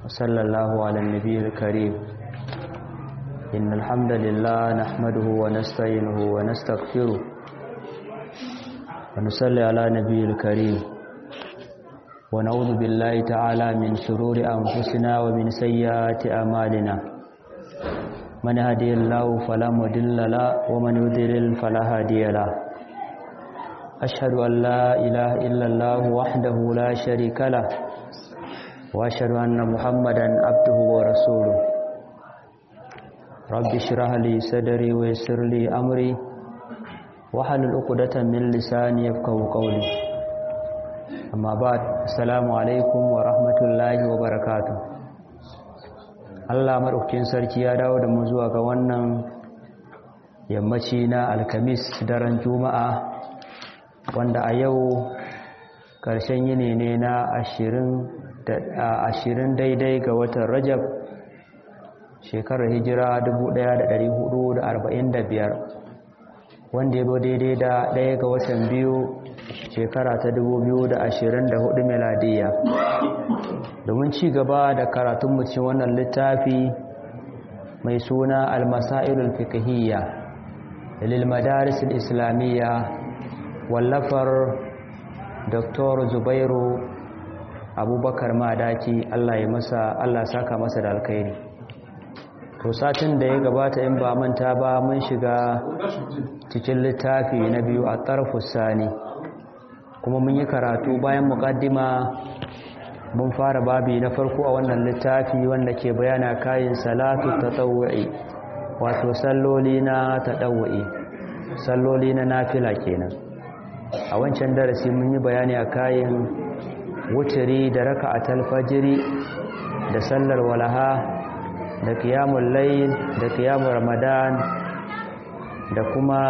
وصلى الله على النبي الكريم إن الحمد لله نحمده ونستعينه ونستغفره ونصلي على نبي الكريم ونعوذ بالله تعالى من شرور أنفسنا ومن سيئات أعمالنا من هدي الله فلا مضل له ومن يضلل فلا هادي له أشهد أن لا إله إلا الله وحده لا شريك له وأشهد أن محمدا عبده ورسوله رب اشرح لي صدري ويسر لي أمري واحلل عقدة من لساني يفقهوا قولي أما بعد السلام عليكم ورحمة الله وبركاته Allah maɗaukakin sarki ya dawo da mu zuwa ga wannan yammaci na alkamis daren juma'a wanda a yau ƙarshen yini ne na ashirin daidai ga watan rajab shekarar hijira 1445 wanda ya zo daidai da ɗaya ga watan biyu shekara ta 2024 meladiya domin ci gaba da karatunmu cikin wannan littafi mai suna almasailul fiqhiyya lil madaris islamiyya wallafar Dr. Zubairu Abubakar Madaki Allah ya masa Allah saka masa da alkhairi to satin da ya gabata in ba manta ba mun shiga cikin littafi na biyu a tarfus sani kuma mun yi karatu bayan muqaddima mun fara babi na farko a wannan littafi wanda ke bayana kayan salatu tatawwu'i wato salloli na tatawwu'i salloli na nafila kenan a wancan darasi mun yi bayani a kayan wuturi da raka'atul fajiri da sallar walaha da qiyamul layl da qiyamul ramadan da kuma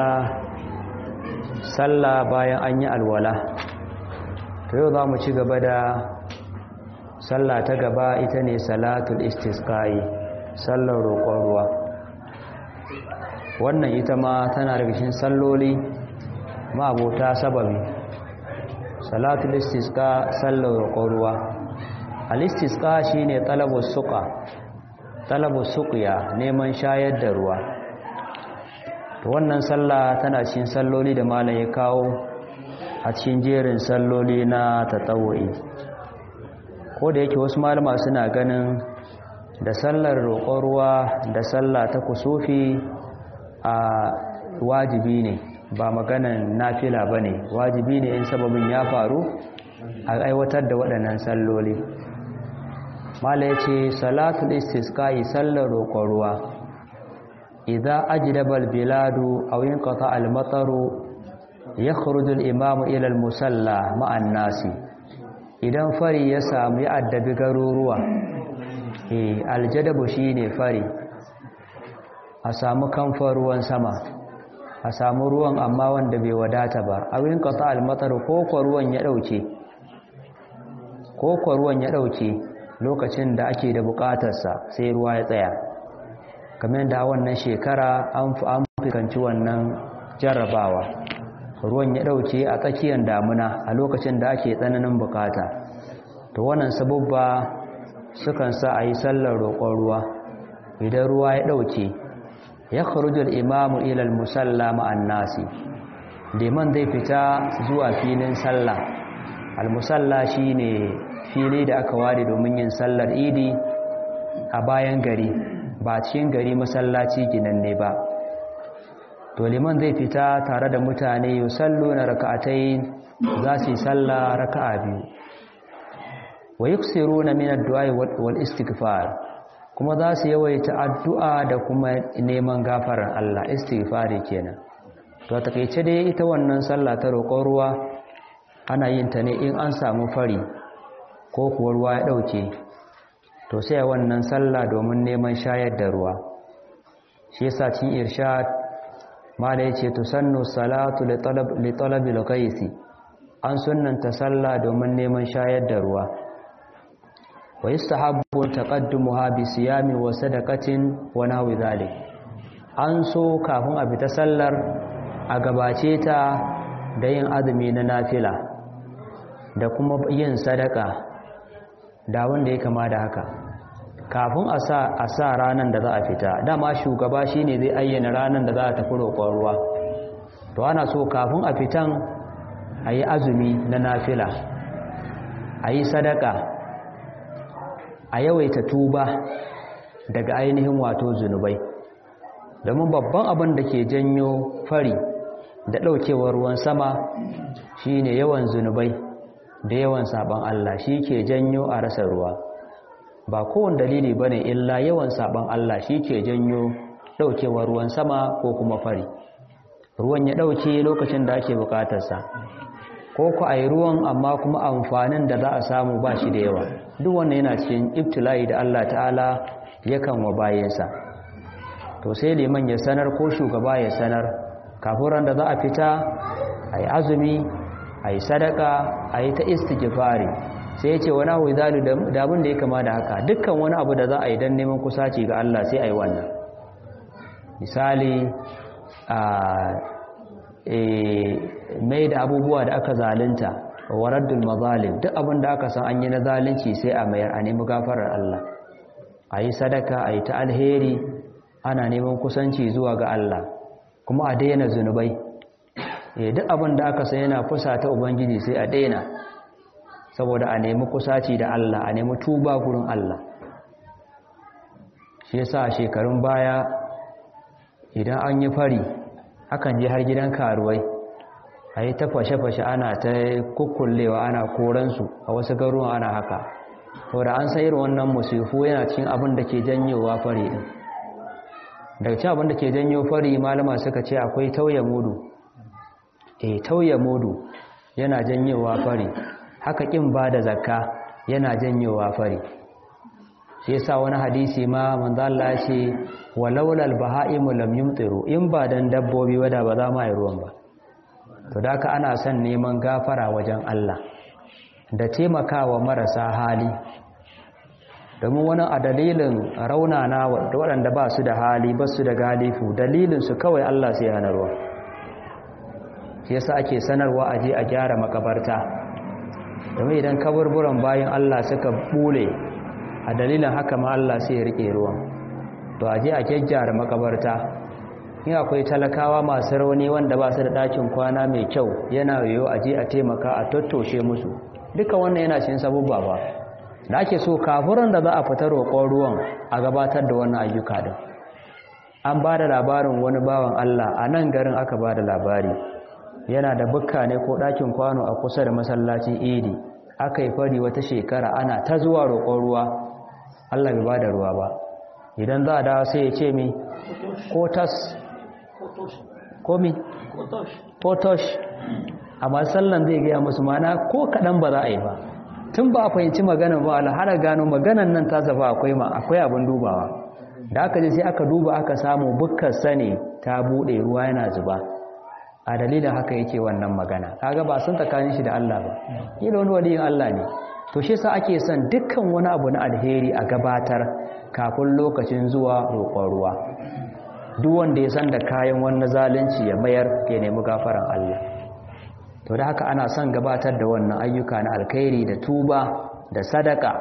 sallah bayan an yi alwala to yau za mu ci gaba da sallah ta gaba ita ne salatul istisqai sallar roƙon ruwa wannan ita ma tana daga cikin salloli ma'abota sababi salatul istisqa sallar roƙon ruwa al-istisqa shine talabus suqa talabus suqya neman shayar da ruwa to wannan sallah tana cikin salloli da malam ya kawo a cikin jerin salloli na tatawu'i ko da yake wasu malama suna ganin da sallar roƙon ruwa da sallah ta kusufi a wajibi ne ba maganan nafila ba ne wajibi ne in sababin ya faru a aiwatar da waɗannan salloli mala ya ce salatul istisqa'i sallar roƙon ruwa idza ajdaba albiladu aw yanqata almataru yakhruju alimamu ila almusalla ma'an nasi idan fari ya samu ya addabi garuruwa eh aljadabu shine fari a samu kamfan ruwan sama a samu ruwan amma wanda bai wadata ba awin qata almatar ko ko ruwan ya dauke ko ko ruwan ya dauke lokacin da ake da bukatarsa sai ruwa ya tsaya kamar da wannan shekara an an fikanci wannan jarrabawa ruwan ya dauke a tsakiyar damuna a lokacin da ake tsananin bukata to wannan sabubba sukan sa a yi sallar roƙon ruwa idan ruwa ya dauke ya kharujul imamu ila al-musalla ma'an nasi liman zai fita zuwa filin sallah al-musalla shine fili da aka ware domin yin sallar idi a bayan gari ba cikin gari masallaci ginanne ba to liman zai fita tare da mutane yusalluna raka'atayn za su yi sallah raka'a biyu wa yuksiruna min ad-du'a wal istighfar kuma za su yawaita addu'a da kuma neman gafarar Allah istighfari kenan to a takeice dai ita wannan sallah ta roƙon ruwa ana yin ta ne in an samu fari ko kuwa ruwa ya ɗauke to sai wannan sallah domin neman shayar da ruwa shi yasa cikin irshad mala yace to sannu salatu li talabil ghaisi an sunnanta sallah domin neman shayar da ruwa wa yustahabbu taqaddumuha bi siyamin wa sadaqatin wa nahwi dhalik an so kafin a fita sallar a gabace ta da yin azumi na nafila da kuma yin sadaka da wanda ya kama da haka kafin a sa a sa ranar da za a fita dama shugaba shine zai ayyana ranar da za a tafi roƙon ruwa to ana so kafin a fitan a yi azumi na nafila a yi sadaka a yawaita tuba daga ainihin wato zunubai domin babban abin da ke janyo fari da ɗaukewar ruwan sama shine yawan zunubai da yawan sabon Allah shi ke janyo a rasa ruwa ba kowane dalili bane illa yawan sabon Allah shi ke janyo ɗaukewar ruwan sama ko kuma fari ruwan ya ɗauke lokacin da ake bukatarsa ko ku a yi ruwan amma kuma amfanin da za a samu ba shi da yawa duk wannan yana cikin ibtila'i da Allah ta'ala yakan wa bayansa to sai liman ya sanar ko shugaba ya sanar kafin ran da za a fita a yi azumi a yi sadaka a yi ta istighfari sai ya ce wani abu zalu da abin da ya kama da haka dukkan wani abu da za a yi don neman kusaci ga Allah sai a yi wannan misali a mai da abubuwa da aka zalunta waraddul mazalim duk abin da aka san an yi na zalunci sai a mayar a nemi gafarar Allah a yi sadaka a yi ta alheri ana neman kusanci zuwa ga Allah kuma a daina zunubai duk abin da aka san yana kusa ta ubangiji sai a daina saboda a nemi kusaci da Allah a nemi tuba gurin Allah shi yasa shekarun baya idan an yi fari hakan je har gidan karuwai a yi ta fashe-fashe ana ta kukkullewa ana koransu a wasu garuwa ana haka saboda an sayar wannan musifu yana cikin abin da ke janyowa fari din daga cikin abin da ke janyo fari malama suka ce akwai tauye mudu eh tauye mudu yana janyowa fari haka kin ba da zakka yana janyowa fari shi yasa wani hadisi ma manzo Allah ya ce walaula albahaimu lam yumtiru in ba dan dabbobi wada ba za ma yi ruwan ba to da ana son neman gafara wajen Allah da taimakawa marasa hali domin wani a dalilin raunana waɗanda ba su da hali ba su da galifu dalilin su kawai Allah sai hana ruwa shi yasa ake sanarwa a je a gyara makabarta domin idan kaburburan bayan Allah suka bule a dalilin haka ma Allah sai ya rike ruwan to a je a gyaggyara makabarta in akwai talakawa masu rauni wanda ba su da ɗakin kwana mai kyau yana yiwu a je a taimaka a tattoshe musu duka wannan yana cin sabubba ba da ake so kafuran da za a fita roƙon ruwan a gabatar da wannan ayyuka din an ba da labarin wani bawan Allah a nan garin aka ba da labari yana da bukka ne ko ɗakin kwano a kusa da masallacin idi aka yi fari wata shekara ana ta zuwa roƙon ruwa Allah bai ba da ruwa ba idan za a dawo sai ya ce mi ko tas komi potosh amma sallan zai gaya musu mana ko kaɗan ba za a yi ba tun ba a fahimci maganan ba alhara gano maganan nan ta zafa akwai ma akwai abin dubawa da aka je sai aka duba aka samu bukkar sane ta buɗe ruwa yana zuba a dalilin haka yake wannan magana kaga ba sun tsakanin shi da Allah ba yi wani waliyin Allah ne to shi sa ake son dukkan wani abu na alheri a gabatar kafin lokacin zuwa roƙon ruwa duk wanda ya san da kayan wani zalunci ya mayar ya nemi gafaran Allah to da haka ana son gabatar da wannan ayyuka na alkhairi da tuba da sadaka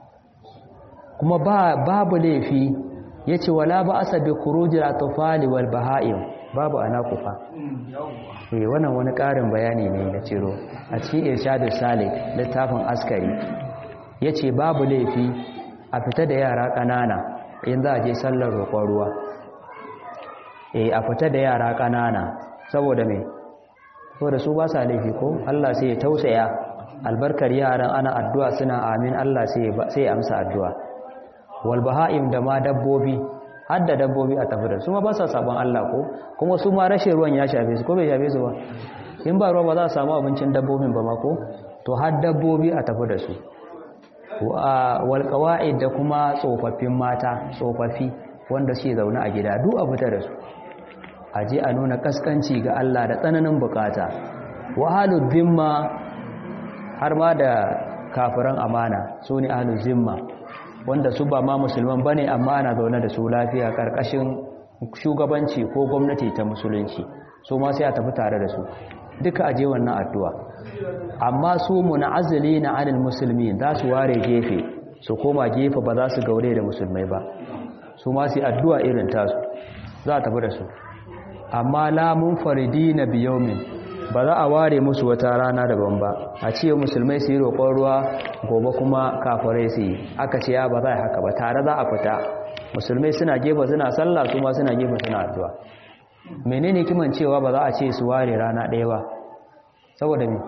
kuma ba babu laifi yace wala ba asa bi khurujil atfali wal bahaim babu anakufa eh wannan wani ƙarin bayani ne na ciro a cikin irshadus salik littafin askari yace babu laifi a fita da yara ƙanana in za a je sallar roƙon ruwa eh a fita da yara ƙanana saboda me saboda su ba sa laifi ko Allah sai ya tausaya albarkar yaran ana addu'a suna amin Allah sai sai ya amsa addu'a wal bahaim da ma dabbobi har da dabbobi a tafi da su ma ba sa sabon Allah ko kuma su ma rashin ruwan ya shafe su ko bai shafe su ba in ba ruwa ba za a samu abincin dabbobin ba ma ko to har dabbobi a tafi da su wal qawaid da kuma tsofaffin mata tsofaffi wanda suke zaune a gida duk a fita da su a je a nuna kaskanci ga Allah da tsananin bukata wahalul zimma har ma da kafiran amana su ne ahlul zimma wanda su ba ma musulman bane amma ana zaune da su lafiya karkashin shugabanci ko gwamnati ta musulunci su ma sai a tafi tare da su duka aje wannan addu'a amma su munazili na anil musulmi za su ware gefe su koma gefe ba za su gaure da musulmai ba su ma su addu'a irin tasu za a tafi da su amma lamun faridi na biyomin ba za a ware musu wata rana daban ba a ce musulmai su yi roƙon ruwa gobe kuma kafirai su yi aka ce ya ba za a haka ba tare za a fita musulmai suna gefe suna sallah su ma suna gefe suna addu'a menene kiman cewa ba za a ce su ware rana ɗaya ba saboda me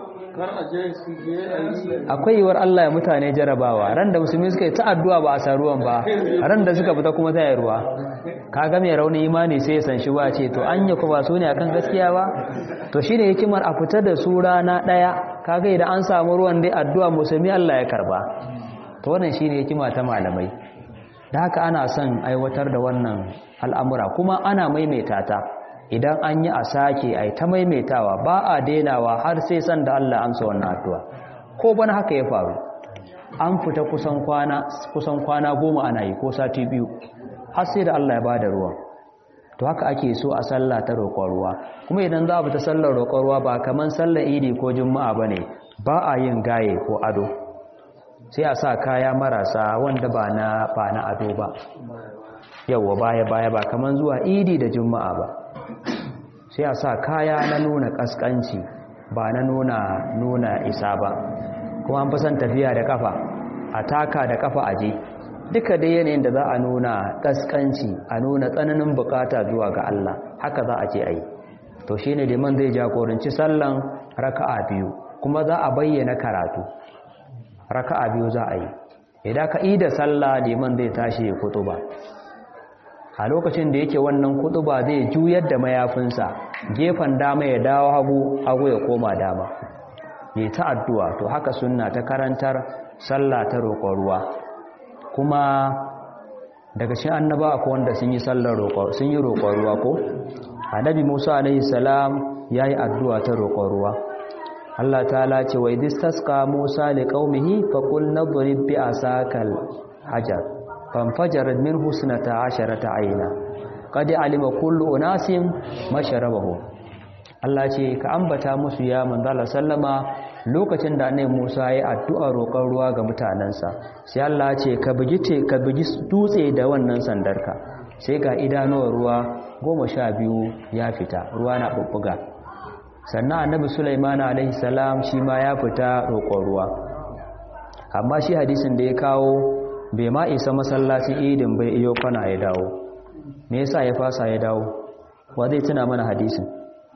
akwai yiwuwar Allah ya mutane jarabawa ran da musulmi suka yi ta addu'a ba a sa ruwan ba ran da suka fita kuma ta yi ruwa kaga mai raunin imani sai ya san shi ba ce to an yi ba su ne akan gaskiya ba to shine hikimar a fita da su rana ɗaya kaga idan an samu ruwan dai addu'a musulmi Allah ya karba to wannan shine hikima ta malamai da haka ana son aiwatar da wannan al'amura kuma ana maimaita ta idan an yi a sake a ta maimaitawa ba a denawa har sai san da Allah amsa wannan addu'a ko bana haka ya faru an fita kusan kwana kusan kwana goma ana yi ko sati biyu har sai da Allah ya bada ruwa to haka ake so a sallah ta roƙon ruwa kuma idan za a fita sallar roƙon ruwa ba kaman sallar idi ko juma'a bane ba a yin gaye ko ado sai a sa kaya marasa wanda ba na ba na ado ba yawwa baya baya ba kaman zuwa idi da juma'a ba sai a sa kaya na nuna kaskanci ba na nuna nuna isa ba kuma an fasan tafiya da kafa a taka da kafa aje duka dai yanayin da za a nuna kaskanci a nuna tsananin bukata zuwa ga Allah haka za a ce ai to shine liman zai jagoranci sallan raka'a biyu kuma za a bayyana karatu raka'a biyu za a yi idan ka ida sallah liman zai tashi kutuba a lokacin da yake wannan kutuba zai juyar da mayafinsa gefen dama ya dawo hagu hagu ya koma dama ne ta addu'a to haka sunna ta karantar sallah ta roƙon ruwa kuma daga shi annaba akwai wanda sun yi sallar roƙon sun yi roƙon ruwa ko annabi Musa alaihi salam yayi addu'a ta roƙon ruwa Allah ta'ala ce wa idistasqa Musa liqaumihi faqul nadrib bi asakal hajar fanfajarat min husnata asharata aina qad alima kullu unasin masharabahu Allah ce ka ambata musu ya manzala sallama lokacin da annabi Musa ya addu'a roƙon ruwa ga mutanansa sai Allah ce ka bugi te ka bugi dutse da wannan sandarka sai ga idanuwar ruwa goma sha biyu ya fita ruwa na bubbuga sannan annabi Sulaiman alaihi salam shi ma ya fita roƙon ruwa amma shi hadisin da ya kawo bai ma isa masallacin idin bai iyo kwana ya dawo me yasa ya fasa ya dawo wa zai tuna mana hadisin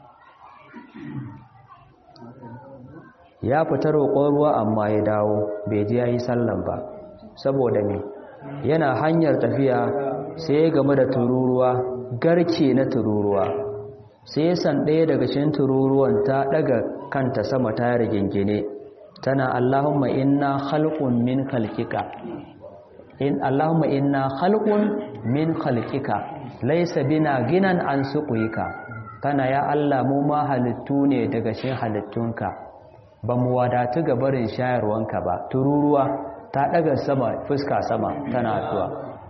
ya fita roƙon ruwa amma ya dawo bai ji yayi sallan ba saboda me yana hanyar tafiya sai ya game da tururuwa garke na tururuwa sai ya san ɗaya daga cikin tururuwan ta ɗaga kanta sama ta rigingine tana Allahumma inna khalqun min khalqika in Allahumma inna khalqun min khalqika laysa bina ginan an suqika kana ya Allah mu ma halittu ne daga cikin halittunka ba mu wadatu ga barin shayarwanka ba tururuwa ta daga sama fuska sama tana addu'a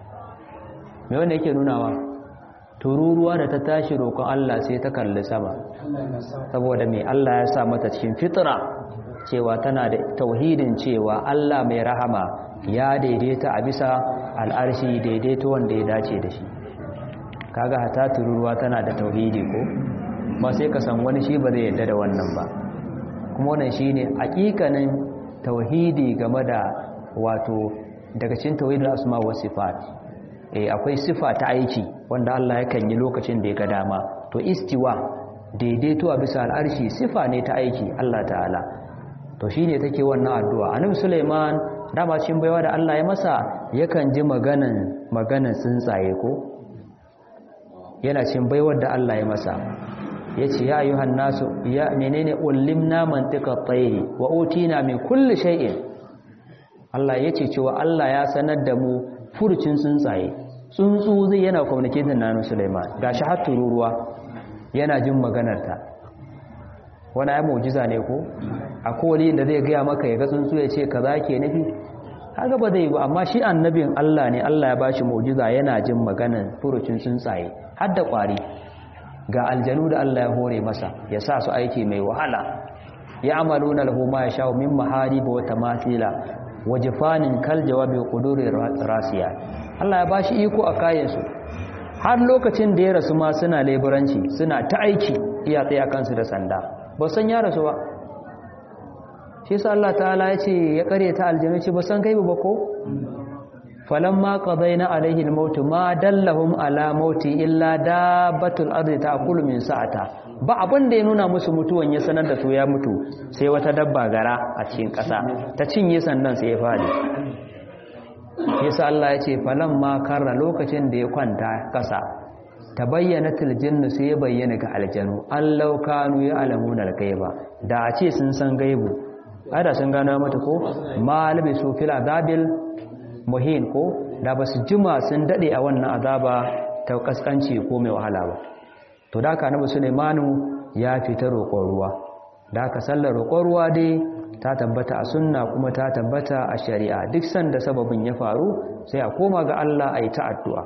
me wanda yake nunawa tururuwa da ta tashi roƙon Allah sai ta kalli sama saboda me Allah ya sa mata cikin fitra cewa tana da tauhidin cewa Allah mai rahama ya daidaita a bisa al'arshi daidaito wanda ya dace da shi kaga hata tururuwa tana da tauhidi ko ba sai ka san wani shi ba zai yadda da wannan ba kuma wannan shine hakikanin tauhidi game da wato daga cikin tauhidul asma wa sifat eh akwai sifa ta aiki wanda Allah yakan yi lokacin da ya ga dama to istiwa daidaito a bisa al'arshi sifa ne ta aiki Allah ta'ala to shine take wannan addu'a annabi Sulaiman dama cikin baiwa da Allah ya masa yakan ji maganan maganan tsuntsaye ko yana cikin baiwar da Allah ya masa yace ya ayyuhan nasu ya menene ullimna mantiqa tayri wa utina min kulli shay'in Allah yace cewa Allah ya sanar da mu furucin tsuntsaye tsuntsu zai yana communicating nanu Sulaiman gashi har tururuwa yana jin maganar ta wani ya mu'jiza ne ko akwai wani da zai gaya maka ya ga tsuntsu ya ce kaza ke nufi haka ba zai ba amma shi annabin Allah ne Allah ya bashi mu'jiza yana jin maganar furucin tsuntsaye har da kwari ga aljanu da Allah ya hore masa ya sa su aiki mai wahala ya amaluna lahu ma yasha min mahariba wa tamathila wajifanin kal jawabi quduri rasiya Allah ya bashi iko a kayansu har lokacin da ya rasu ma suna leburanci suna ta aiki iya tsaya kansu da sanda ba san ya rasu ba shi yasa Allah ta'ala ya ce ya kare ta aljanna ce ba san kai ba ko falamma qadayna alaihi almaut ma dallahum ala mauti illa dabbatul ardi ta'kulu min sa'ata ba abin da ya nuna musu mutuwan ya sanar da su ya mutu sai wata dabba gara a cikin ƙasa ta cinye sandan sai ya fadi yasa Allah ya ce falamma karra lokacin da ya kwanta ƙasa ta bayyana tiljinnu sai ya bayyana ga aljanu allau kanu ya alamuna algaiba da a ce sun san gaibu ada sun gano mata ko malabi su fil azabil muhin ko da ba su jima sun dade a wannan azaba ta kaskanci ko mai wahala ba to da ka nabi Sulaimanu ya fita roƙon ruwa da ka sallar roƙon ruwa dai ta tabbata a sunna kuma ta tabbata a shari'a duk sanda sababin ya faru sai a koma ga Allah a yi ta addu'a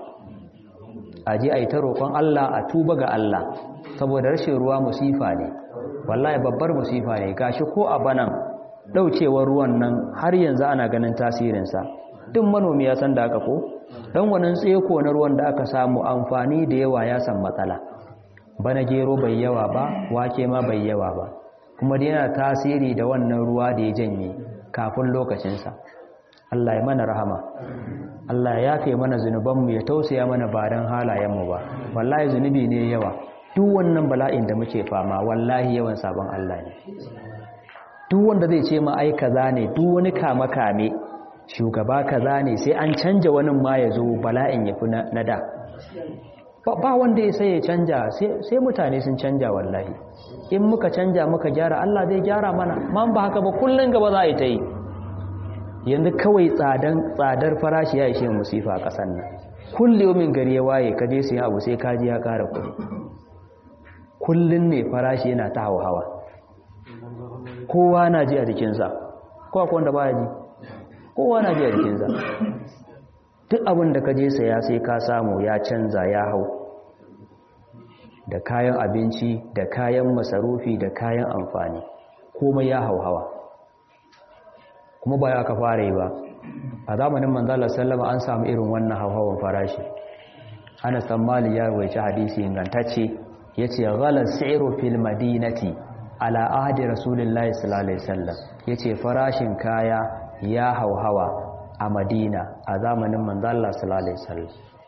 a je a yi ta roƙon Allah a tuba ga Allah saboda rashin ruwa musifa ne wallahi babbar musifa ne gashi ko a banan ɗaucewar ruwan nan har yanzu ana ganin tasirinsa duk manomi ya san da aka ko dan wannan tseko na ruwan da aka samu amfani da yawa ya san matsala bana gero bai yawa ba wake ma bai yawa ba kuma da yana tasiri da wannan ruwa da ya janye kafin lokacinsa Allah ya mana rahama Allah ya yafe mana zunubanmu ya tausaya mana ba don halayenmu ba wallahi zunubi ne yawa duk wannan bala'in da muke fama wallahi yawan sabon Allah ne duk wanda zai ce ma ai kaza ne duk wani kama kame shugaba kaza ne sai an canja wani ma ya zo bala'in ya fi na da ba wanda ya sai ya canja sai mutane sun canja wallahi in muka canja muka gyara Allah zai gyara mana man ba haka ba kullun gaba za a yi ta yi yanzu kawai tsadan tsadar farashi ya ishe musifa a ƙasar nan kullum min gari ya waye ka je su abu sai kaji ya ƙara kuɗi kullun ne farashi yana ta hawa kowa na ji a jikinsa kowa wanda ba ya ji kowa na ji a jikinsa duk abin da ka je saya sai ka samu ya canza ya hau da kayan abinci da kayan masarufi da kayan amfani komai ya hauhawa kuma ba ya ka fara yi ba a zamanin manzala sallama an samu irin wannan hauhawan farashi ana tsammali ya wuce hadisi ingantacce ya ce ghalar siru fil madinati ala ahadi rasulullahi sallallahu alaihi wasallam ya ce farashin kaya ya hauhawa a madina a zamanin manzala sallallahu alaihi wasallam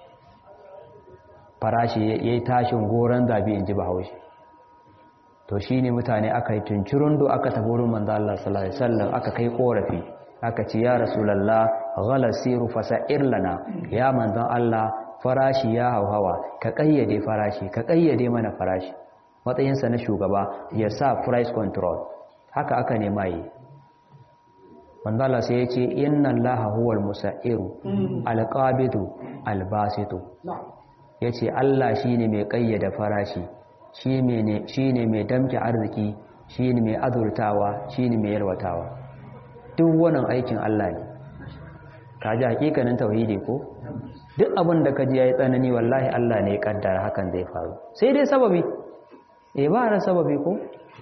farashi ya yi tashin goron zabi in ji bahaushe to shi ne mutane aka yi tuncirundu aka tafi wurin manzo Allah sallallahu alaihi wasallam aka kai korafi aka ce ya rasulullah ghala siru fasa'ir lana ya manzon Allah farashi ya hauhawa ka kayyade farashi ka kayyade mana farashi matsayinsa na shugaba ya sa price control haka aka nema yi manzo Allah sai ya ce inna allaha huwal musairu alqabidu albasitu ya ce Allah shi ne mai ƙayyada farashi shi ne mai damke arziki shi ne mai azurtawa shi ne mai yalwatawa duk wannan aikin Allah ne ka ji hakikanin tauhidi ko duk abin da ka ji ya yi tsanani wallahi Allah ne ya kaddara hakan zai faru sai dai sababi e ba na sababi ko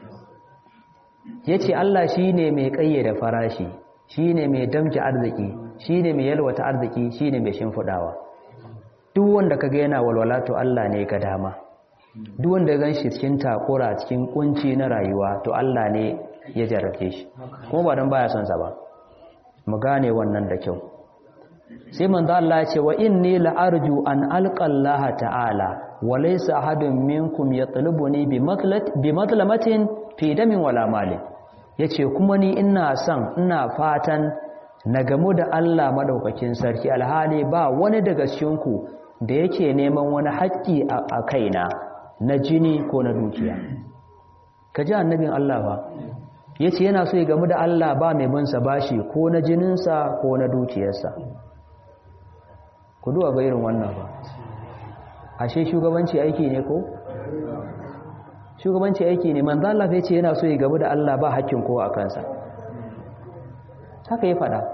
ya ce Allah shi ne mai ƙayyada farashi shi ne mai damke arziki shi ne mai yalwata arziki shi ne mai shimfiɗawa duk wanda kaga yana walwala to Allah ne ga dama duk wanda gan shi cikin takura cikin kunci na rayuwa to Allah ne ya jarrabe shi kuma ba dan baya son sa ba mu gane wannan da kyau sai manzo Allah ya ce wa inni la arju an alqa Allah ta'ala wa laysa ahadun minkum yatlubuni bi matlat bi matlamatin fi damin wala malin yace kuma ni ina son ina fatan na gamu da Allah madaukakin sarki alhali ba wani daga cikinku da yake neman wani haƙƙi a kaina na jini ko na dukiya ka ji annabin Allah ba ya ce yana so ya gamu da Allah ba mai binsa bashi ko na jininsa ko na dukiyarsa ku duwa ga irin wannan ba ashe shugabanci aiki ne ko shugabanci aiki ne manzo Allah ya ce yana so ya gamu da Allah ba haƙƙin kowa a kansa haka ya faɗa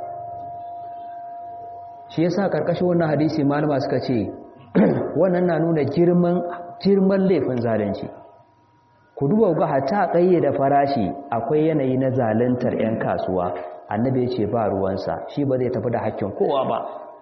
shi yasa karkashin wannan hadisi malama suka ce wannan na nuna girman girman laifin zalunci ku duba ga hata da farashi akwai yanayi na zaluntar 'yan kasuwa annabi ya ce ba ruwansa shi ba zai tafi da hakkin kowa ba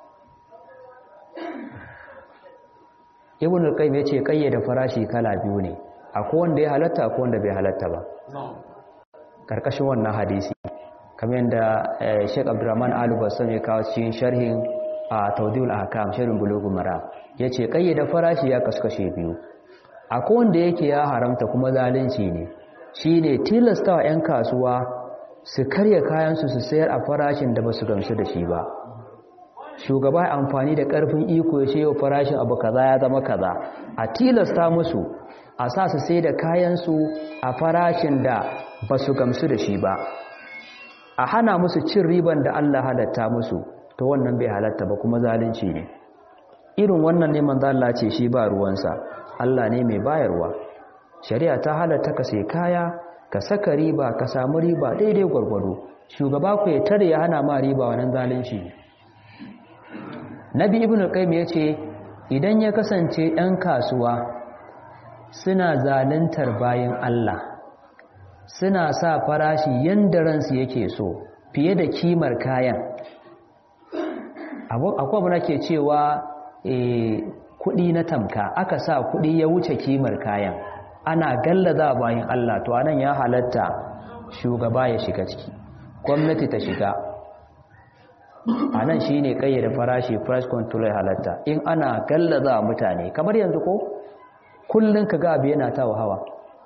ibn al-qayyim ya ce kayyade farashi kala biyu ne akwai wanda ya halatta akwai wanda bai halatta ba karkashin wannan hadisi kamar yadda Sheikh Abdurrahman Al-Bassam ya kawo cikin sharhin a Tawdihul Ahkam sharhin Bulughul Maram yace kayyade farashi ya kaskashe biyu akwai wanda yake ya haramta kuma zalunci ne shine tilastawa 'yan kasuwa su karya kayansu su sayar a farashin da basu gamsu da shi ba shugaba ya amfani da karfin iko ya ce yau farashin abu kaza ya zama kaza a tilasta musu a sa su sai da kayansu a farashin da basu gamsu da shi ba a hana musu cin riban da Allah halatta musu to wannan bai halatta ba kuma zalunci ne irin wannan ne manzo Allah ce shi ba ruwansa Allah ne mai bayarwa shari'a ta halatta ka sai kaya ka saka riba ka samu riba daidai gwargwado shugaba ku ya tare ya hana ma riba wannan zalunci Nabi Ibn Qayyim yace idan ya kasance ɗan kasuwa suna zaluntar bayan Allah suna sa farashi yanda ransu yake so fiye da kimar kayan akwai abu nake cewa kuɗi na tamka aka sa kuɗi ya wuce kimar kayan ana gallaza bayan Allah to anan ya halatta shugaba ya shiga ciki gwamnati ta shiga anan shine kayyade farashi price control ya halatta in ana gallaza mutane kamar yanzu ko kullun ka ga abu yana tawo hawa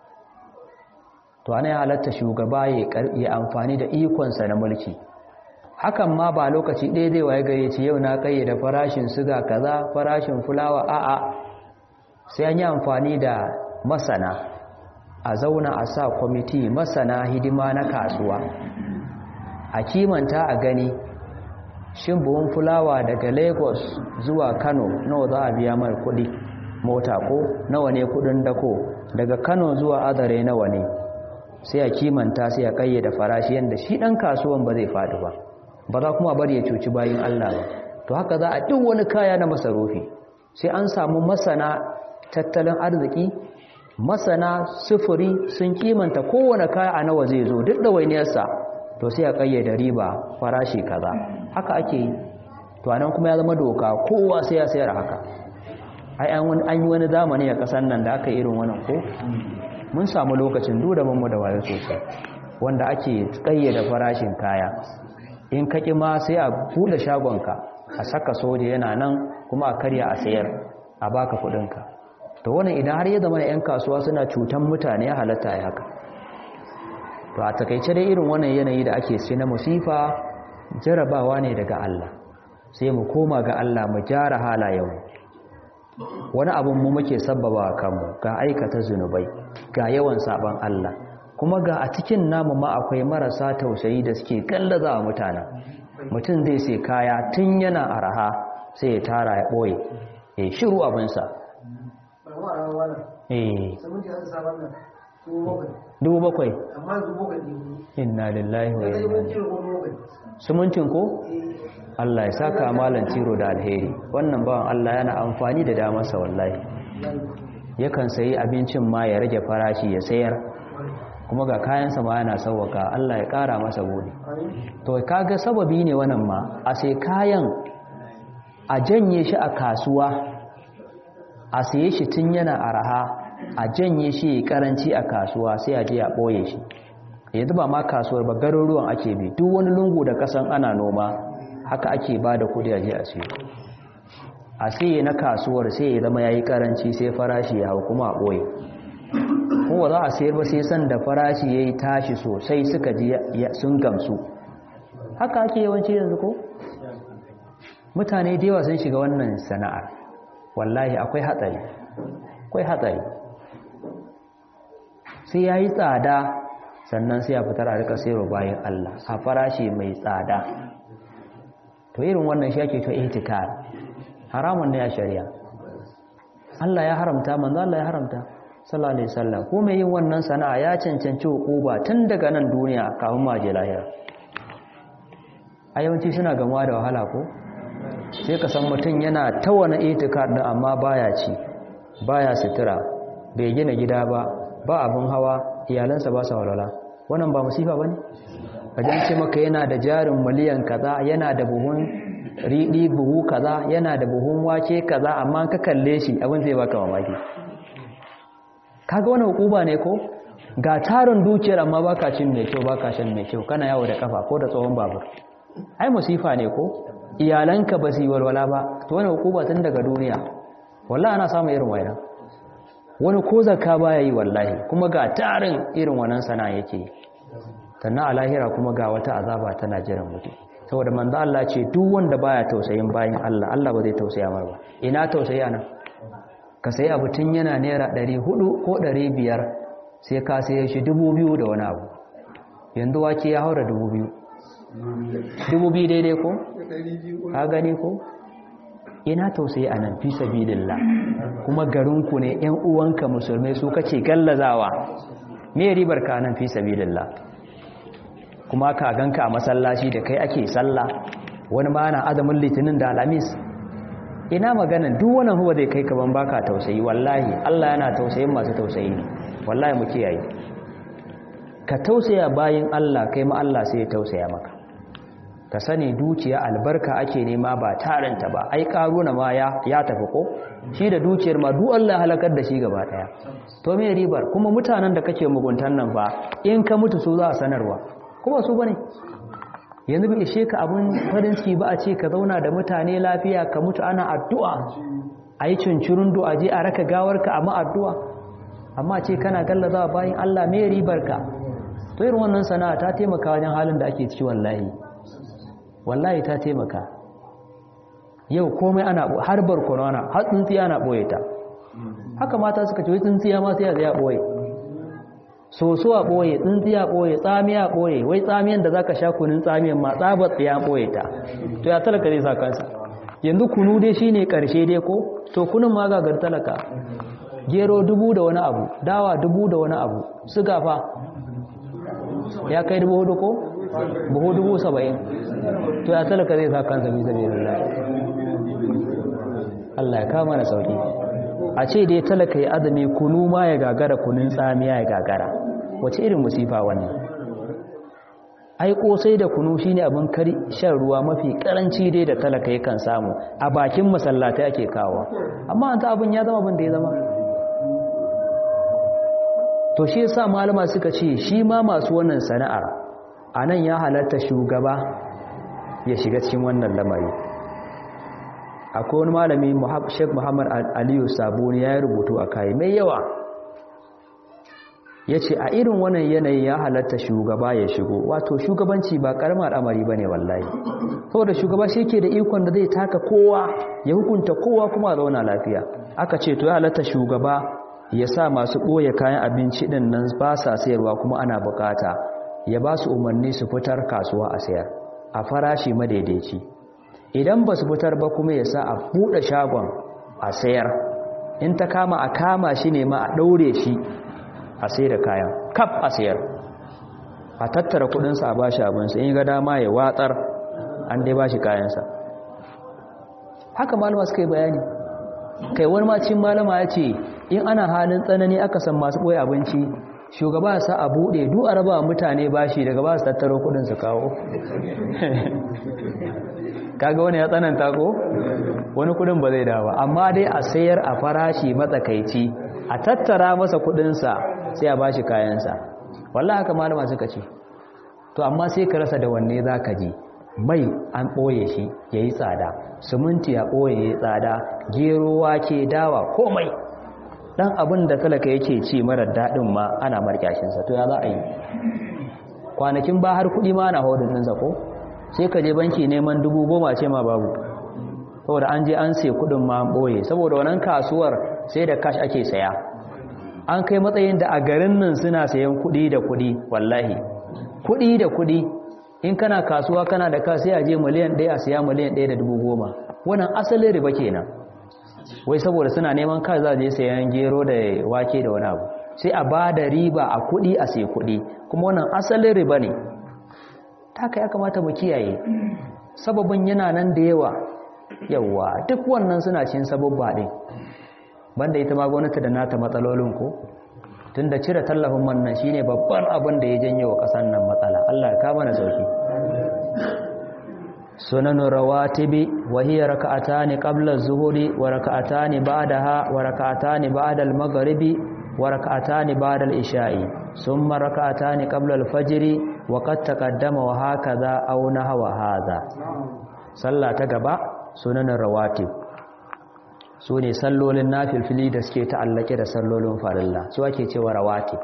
to anan ya halatta shugaba ya amfani da ikonsa na mulki hakan ma ba lokaci ɗaya zai waye gare ce yau na kayyade farashin siga kaza farashin fulawa a'a sai an yi amfani da masana a zauna a sa kwamiti masana hidima na kasuwa a kimanta a gani shin buhun fulawa daga lagos zuwa kano nawa za a biya mai kudi mota ko nawa ne kudin dako daga kano zuwa azare nawa ne sai a kimanta sai a kayyada farashi yadda shi dan kasuwan ba zai faɗi ba ba za kuma bari ya cuci bayan allah ba to haka za a duk wani kaya na masarufi sai an samu masana tattalin arziki masana sufuri sun kimanta kowane kaya a nawa zai zo duk da wainiyarsa to sai a kayyade riba farashi kaza haka ake yi to anan kuma ya zama doka kowa sai ya sayar haka ai an yi wani zamani a kasan nan da aka irin wannan ko mun samu lokacin duda mu da wayo sosai wanda ake kayyade farashin kaya in ka ma sai a bude shagonka a saka soja yana nan kuma a karya a sayar a baka kudinka to wannan idan har ya zama 'yan kasuwa suna cutan mutane ya halatta ya haka to a takaice dai irin wannan yanayi da ake sai na musifa jarabawa ne daga Allah sai mu koma ga Allah mu gyara halayenmu wani abin mu muke sabbaba kanmu ga aikata zunubai ga yawan saban Allah kuma ga a cikin namu ma akwai marasa tausayi da suke gallaza wa mutanen mutum zai sai kaya tun yana araha sai ya tara ya ɓoye ya shiru abinsa eh dubu bakwai inna lillahi wa inna sumuncin ko Allah ya saka malan tiro da alheri wannan bawan Allah yana amfani da damarsa wallahi yakan sayi abincin ma ya rage farashi ya sayar kuma ga kayansa ma yana sauwaka Allah ya kara masa bude to kaga sababi ne wannan ma a sai kayan a janye shi a kasuwa a saye shi tun yana araha a janye shi karanci a kasuwa sai a je a ɓoye shi yanzu ba ma kasuwar ba garuruwan ake bi duk wani lungu da kasan ana noma haka ake ba da kudi a je a siyo a siye na kasuwar sai ya zama ya yi karanci sai farashi ya hau kuma a ɓoye kuma za a sayar ba sai san da farashi ya yi tashi sosai suka ji sun gamsu haka ake yawanci yanzu ko mutane da yawa sun shiga wannan sana'ar wallahi akwai hatsari akwai hatsari sai ya yi tsada sannan sai ya fitar a rika sayarwa bayan Allah a farashi mai tsada to irin wannan shi ake to ihtikar haramun ne a shari'a Allah ya haramta manzo Allah ya haramta sallallahu alaihi wasallam ko mai yin wannan sana'a ya cancanci hukuma tun daga nan duniya kafin ma je lahira a yawanci suna gamuwa da wahala ko sai ka san mutum yana ta wani itikar din amma baya ci baya sutura bai gina gida ba ba abin hawa iyalansa ba sa walwala wannan ba musifa bane kajan ce maka yana da jarin miliyan kaza yana da buhun riɗi buhu kaza yana da buhun wake kaza amma ka kalle shi abin zai baka mamaki kaga wani hukuma ne ko ga tarin dukiyar amma baka cin mai kyau baka shan mai kyau kana yawo da kafa ko da tsohon babur ai musifa ne ko iyalanka ba su yi walwala ba to wani hukuma tun daga duniya wallahi ana samun irin wayan wani ko zakka baya yi wallahi kuma ga tarin irin wannan sana'a yake sannan a lahira kuma ga wata azaba tana jiran mutum saboda manzo Allah ce duk wanda baya tausayin bayin Allah Allah ba zai tausaya mar ba ina tausayi anan ka sayi abu tun yana naira 400 ko 500 sai ka saye shi 2000 da wani abu yanzu wake ya haura 2000 2000 daidai ko ka gani ko ina tausayi anan fi sabilillah kuma garinku ne ƴan uwanka musulmai su kace gallazawa me ribar ka nan fi sabilillah kuma ka ganka a masallaci da kai ake sallah wani ma na azumin litinin da alamis ina magana duk wannan huwa zai kai kaman baka tausayi wallahi Allah yana tausayin masu tausayi ne wallahi mu kiyaye ka tausaya bayin Allah kai ma Allah sai ya tausaya maka ka sani dukiya albarka ake nema ba taranta ba ai karuna ma ya ya tafi ko shi da dukiyar ma duk Allah halakar da shi gaba daya to me ribar kuma mutanen da kake muguntan nan ba in ka mutu su za a sanarwa kuma su bane yanzu bai ishe ka abun farin ciki ba a ce ka zauna da mutane lafiya ka mutu ana addu'a a yi cincirin du'a je a raka gawarka amma addu'a amma ce kana gallazawa bayan Allah mai ribar ka to irin wannan sana'a ta taimaka wajen halin da ake ciki wallahi wallahi ta taimaka yau komai ana har barkono ana har tsintsiya ana boye ta haka mata suka ce wai tsintsiya ma sai ya boye soso a ɓoye tsintsiya ɓoye tsamiya ɓoye wai tsamiyan da za ka sha kunin tsamiyan ma tsabar ya ɓoye ta to ya talaka zai sa kansa yanzu kunu dai shi ne ƙarshe dai ko to kunun ma gagar talaka gero dubu da wani abu dawa dubu da wani abu suga fa ya kai dubu hudu ko buhu dubu saba'in to ya talaka zai sa kansa bisa bai lalata Allah ya kama na sauki a ce dai talaka ya azumi kunu ma ya gagara kunun tsamiya ya gagara wace irin musifa wannan ai kosai da kunu shine abin kari shan ruwa mafi karanci dai da talaka yakan samu a bakin masallatai ake kawo amma an ta abin ya zama abin da ya zama to shi yasa malama suka ce shi ma masu wannan sana'ar anan ya halatta shugaba ya shiga cikin wannan lamari akwai wani malami Sheikh Muhammad Aliyu Sabuni ya yi rubutu a kai mai yawa ya ce a irin wannan yanayi ya halatta shugaba ya shigo wato shugabanci ba karamar al'amari ba ne wallahi saboda shugaba shi ke da ikon da zai taka kowa ya hukunta kowa kuma a zauna lafiya aka ce to ya halatta shugaba ya sa masu ɓoye kayan abinci ɗin nan ba sa sayarwa kuma ana bukata ya ba su umarni su fitar kasuwa a sayar a farashi madaidaici idan ba su fitar ba kuma ya sa a buɗe shagon a sayar in ta kama a kama shi ne ma a ɗaure shi a sai da kayan kaf a sayar a tattara kudinsa a bashi abinsa in ga dama ya watsar an dai bashi kayansa haka malama suka yi bayani kai wani macin malama ya ce in ana halin tsanani aka san masu ɓoye abinci shugaba sa a buɗe duk a raba mutane bashi daga ba su tattaro kudin su kawo kaga wani ya tsananta ko wani kudin ba zai dawa amma dai a sayar a farashi matsakaici a tattara masa kudinsa sai a bashi kayansa wallah haka malama suka ce to amma sai ka rasa da wanne za ka ji mai an ɓoye shi ya yi tsada siminti ya ɓoye ya yi tsada gero wake dawa komai ɗan abin da talaka yake ci marar daɗin ma ana markyashinsa to ya za a yi kwanakin ba har kuɗi ma ana hodin ɗinsa ko sai ka je banki neman dubu goma ce ma babu saboda an je an sai kuɗin ma ɓoye saboda wannan kasuwar sai da cash ake saya an kai matsayin da a garin nan suna sayan kuɗi da kuɗi wallahi kuɗi da kuɗi in kana kasuwa kana da ka sai a je miliyan ɗaya a siya miliyan ɗaya da dubu goma wannan asalin riba kenan wai saboda suna neman ka za a je sayan gero da wake da wani abu sai a ba da riba a kuɗi a sai kuɗi kuma wannan asalin riba ne haka ya kamata mu kiyaye sababin yana nan da yawa yawa duk wannan suna cin sababba ɗin banda ita ma gwamnati da nata matsalolin ko tunda cire tallafin man nan shine babban abin da ya janye wa ƙasar nan matsala Allah ya kama na sauki sunanu rawatibi wa hiya raka'atani qabla az-zuhri wa raka'atani ba'daha wa raka'atani ba'da al-maghribi wa raka'atani ba'da al-isha'i thumma raka'atani qabla al-fajr wa qad taqaddama wa hakaza aw nahwa hadha sallah ta gaba sunanin rawatib su ne sallolin nafilfili da suke ta'allake da sallolin farilla su ake cewa rawatib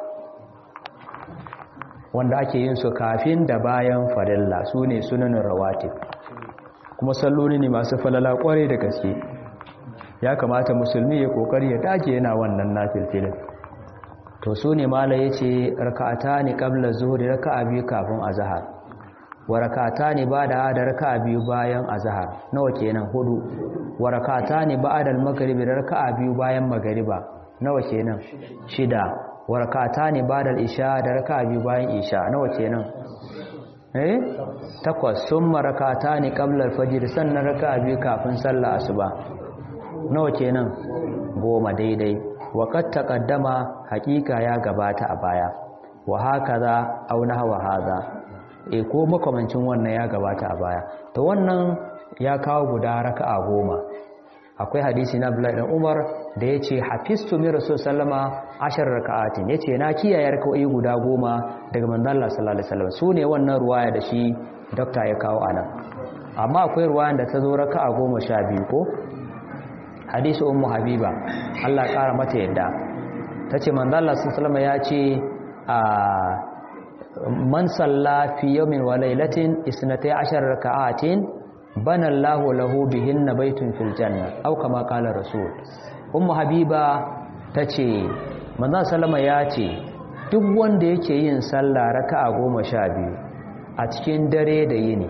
wanda ake yin su kafin da bayan farilla su ne sunanin rawatib kuma salloli ne masu falala kwarai da gaske ya kamata musulmi ya kokari ya dage yana wannan nafilfilin to su ne mala ya ce raka'ata ne ƙabla zuhuri raka'a biyu kafin azahar wa raka'ata ne ba da da raka'a biyu bayan azahar nawa kenan hudu wa raka'ata ne ba da magaribi da raka'a biyu bayan magariba nawa kenan shida wa raka'ata ne ba da isha da raka'a biyu bayan isha nawa kenan eh takwas summa raka'ata ne qabla al-fajr sannan raka'a biyu kafin sallah asuba nawa kenan goma daidai waƙad taƙaddama haƙiƙa ya gabata a baya wa haka za auna hawa haza e ko makamancin wannan ya gabata a baya to wannan ya kawo guda raka'a goma akwai hadisi na Abdullahi dan Umar da yace hafiztu min rasul sallama ashar raka'atin yace na kiyaye raka'o'i guda goma daga manzon Allah sallallahu alaihi wasallam sune wannan ruwaya da shi dokta ya kawo anan amma akwai ruwayan da ta zo raka'a goma sha biyu ko hadisi ummu habiba Allah ƙara mata yadda tace manzo Allah sallallahu ya ce a man salla fi yawmin wa laylatin isnatay ashar raka'atin bana Allahu lahu bihinna baytun fil janna aw kama qala rasul ummu habiba tace manzo sallama ya ce duk wanda yake yin sallah raka'a 12 a cikin dare da yini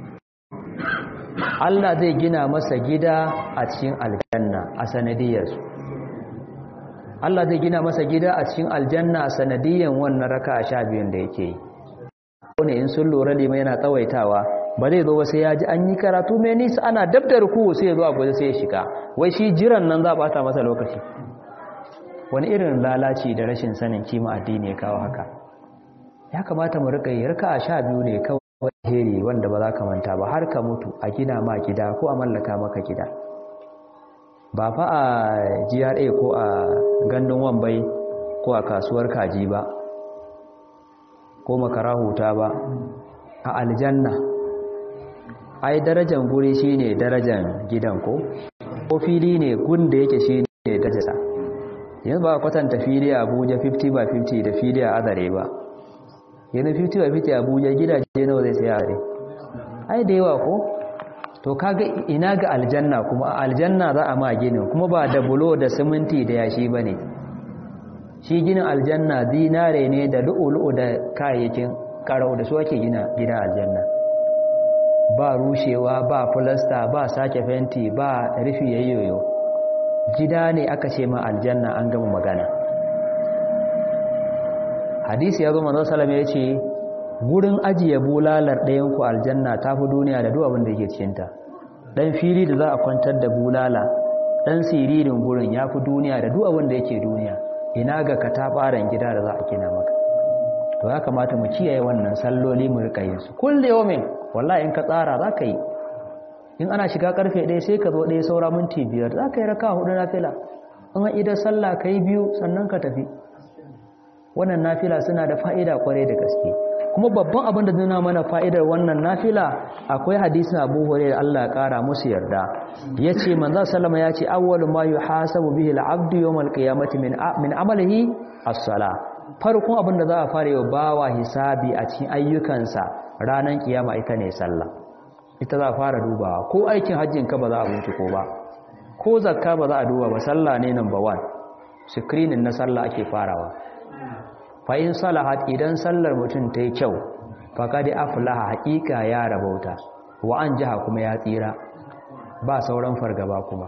Allah zai gina masa gida a cikin aljanna a sanadiyarsu Allah zai gina masa gida a cikin aljanna a sanadiyan wannan raka a sha biyun da yake yi wani in sun lura lima yana tsawaitawa ba zai zo ba sai ya ji an yi karatu mai nisa ana dabdar ku sai ya zo a gwaje sai ya shiga wai shi jiran nan za a bata masa lokaci wani irin lalaci da rashin sanin kima addini ya kawo haka ya kamata mu rika yi raka a sha biyu ne kawai alheri wanda ba za ka manta ba har ka mutu a gina ma gida ko a mallaka maka gida ba fa a GRA ko a gandun wambai ko a kasuwar kaji ba ko makara huta ba a aljanna ai darajan guri shine darajan gidan ko ko fili ne gun da yake shine darajarsa yanzu ba kwatanta fili a Abuja 50 by 50 da fili a Azare ba yana 50 by 50 Abuja gidaje nawa zai saya ne ai da yawa ko to kaga ina ga aljanna kuma a aljanna za a ma ginin kuma ba da bulo da siminti da yashi bane shi ginin aljanna dinare ne da lu'ulu'u da kayayyakin karau da su ake gina gidan aljanna ba rushewa ba filasta ba sake fenti ba rufi yayyoyo gida ne aka ce ma aljanna an gama magana hadisi ya zo manzo salama ya ce gurin ajiye bulalar ɗayan ku aljanna ta fi duniya da duk abin da yake cikinta ɗan fili da za a kwantar da bulala ɗan siririn gurin ya fi duniya da duk abin da yake duniya ina ga katafaren gida da za a gina maka to ya kamata mu kiyaye wannan salloli mu rika yin su kullu yawmin wallahi in ka tsara za ka yi in ana shiga karfe ɗaya sai ka zo ɗaya saura minti biyar za ka yi raka hudu na fila in an idan sallah ka yi biyu sannan ka tafi wannan nafila suna da fa'ida kwarai da gaske kuma babban abin da nuna mana fa'idar wannan nafila akwai hadisin abu hore da Allah ya kara musu yarda ya ce manzan salama ya ce awwalu ma yi hasabu bihi al'abdu yau malkiyamati min amalihi as-sala farkon abin da za a fara yau bawa hisabi a cikin ayyukansa ranar kiyama ita ne sallah ita za a fara dubawa ko aikin hajjin ka ba za a binciko ba ko zakka ba za a duba ba sallah ne number one screening na sallah ake farawa fa'in salahat idan sallar mutum ta yi kyau faƙaɗi aflaha haƙiƙa ya rabauta wa an jiha kuma ya tsira ba sauran fargaba kuma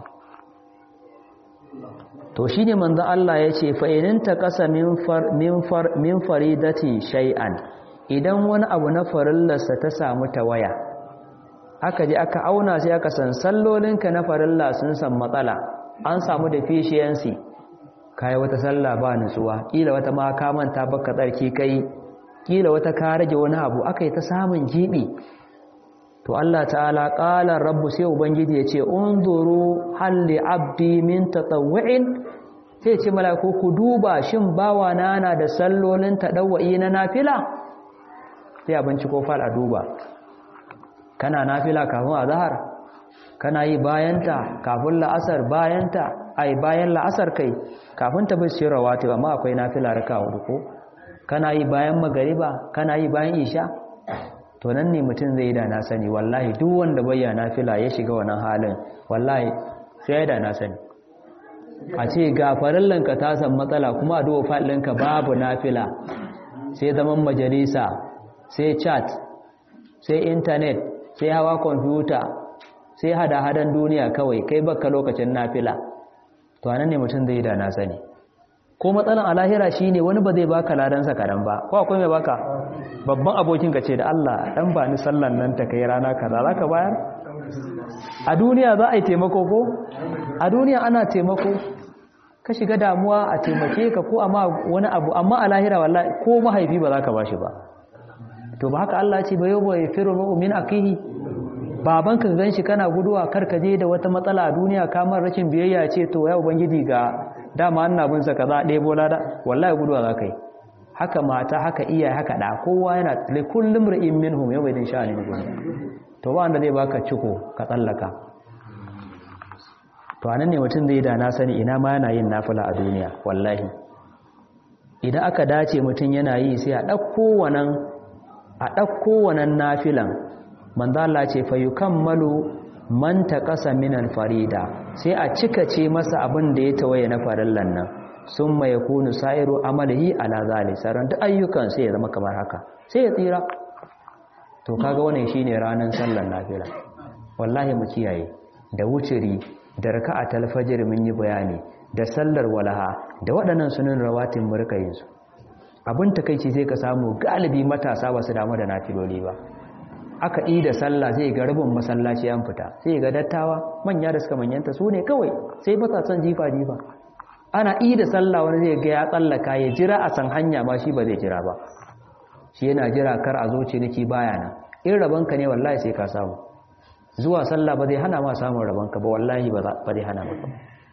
to shi ne manzan Allah ya ce fa'ininta ƙasa min faridati shay'an idan wani abu na farillarsa ta samu ta waya aka ji aka auna sai aka san sallolinka na farilla sun san matsala an samu deficiency kai wata sallah ba nutsuwa kila wata ma ka manta baka tsarki kai kila wata ka rage wani abu akai ta samun gibi to Allah ta'ala qala rabbu sai ubangiji ya ce unzuru hal li abdi min tatawwu'in sai ce mala'iku ku duba shin bawa na na da sallolin tadawwi na nafila sai abinci ko fal a duba kana nafila kafin azhar kana yi bayanta kafin la'asar bayanta ai bayan la'asar kai kafin ta bace rawatib amma akwai nafila raka hudu ko kana yi bayan magariba kana yi bayan isha to nan ne mutum zai da na sani wallahi duk wanda bayya nafila ya shiga wannan halin wallahi sai da na sani a ce ga farallanka ta san matsala kuma a duwa faɗinka babu nafila sai zaman majalisa sai chat sai intanet sai hawa kwamfuta sai hada-hadan duniya kawai kai baka lokacin nafila to anan ne mutum zai da na sani ko matsalan alahira shine wani ba zai baka ladansa kadan ba ko akwai mai baka babban abokin ka ce da Allah dan ba ni sallan nan ta kai rana kaza zaka bayar a duniya za a yi taimako ko a duniya ana taimako ka shiga damuwa a taimake ka ko amma wani abu amma a lahira wallahi ko mahaifi ba za ka bashi ba to ba haka Allah ce ba yau ba yafiru mu'min akihi baban ka ganshi kana guduwa kar ka je da wata matsala a duniya kamar rashin biyayya ce to ya ubangiji ga dama ina bin sa kaza ɗaya bola da wallahi guduwa za ka yi haka mata haka iyaye haka da kowa yana li kullum ra'in minhum yau bai din sha'ani ne to ba wanda zai baka ciko ka tsallaka to anan ne mutum zai da na sani ina ma yana yin nafila a duniya wallahi idan aka dace mutum yana yi sai a ɗauko wannan a ɗauko wannan nafilan manzo Allah ce fa yukammalu man taqasa min al-farida sai a cika ce masa abin da ya tawaye na farillan nan summa yakunu sa'iru amalihi ala zali saran duk ayyukan sai ya zama kamar haka sai ya tsira to kaga wannan shine ranan sallar nafila wallahi mu kiyaye da wuciri da raka'atul fajr mun yi bayani da sallar walaha da waɗannan sunan rawatin mu rika yin su abin takeici sai ka samu galibi matasa ba su damu da nafiloli ba aka yi da sallah zai ga rabin masallaci an fita sai ga dattawa manya da suka manyanta su ne kawai sai ba son jifa jifa ana yi da sallah wani zai ga ya tsallaka ya jira a san hanya ba shi ba zai jira ba shi yana jira kar a zo ciniki baya nan in rabanka ne wallahi sai ka samu zuwa sallah ba zai hana ma samun rabanka ba wallahi ba zai hana maka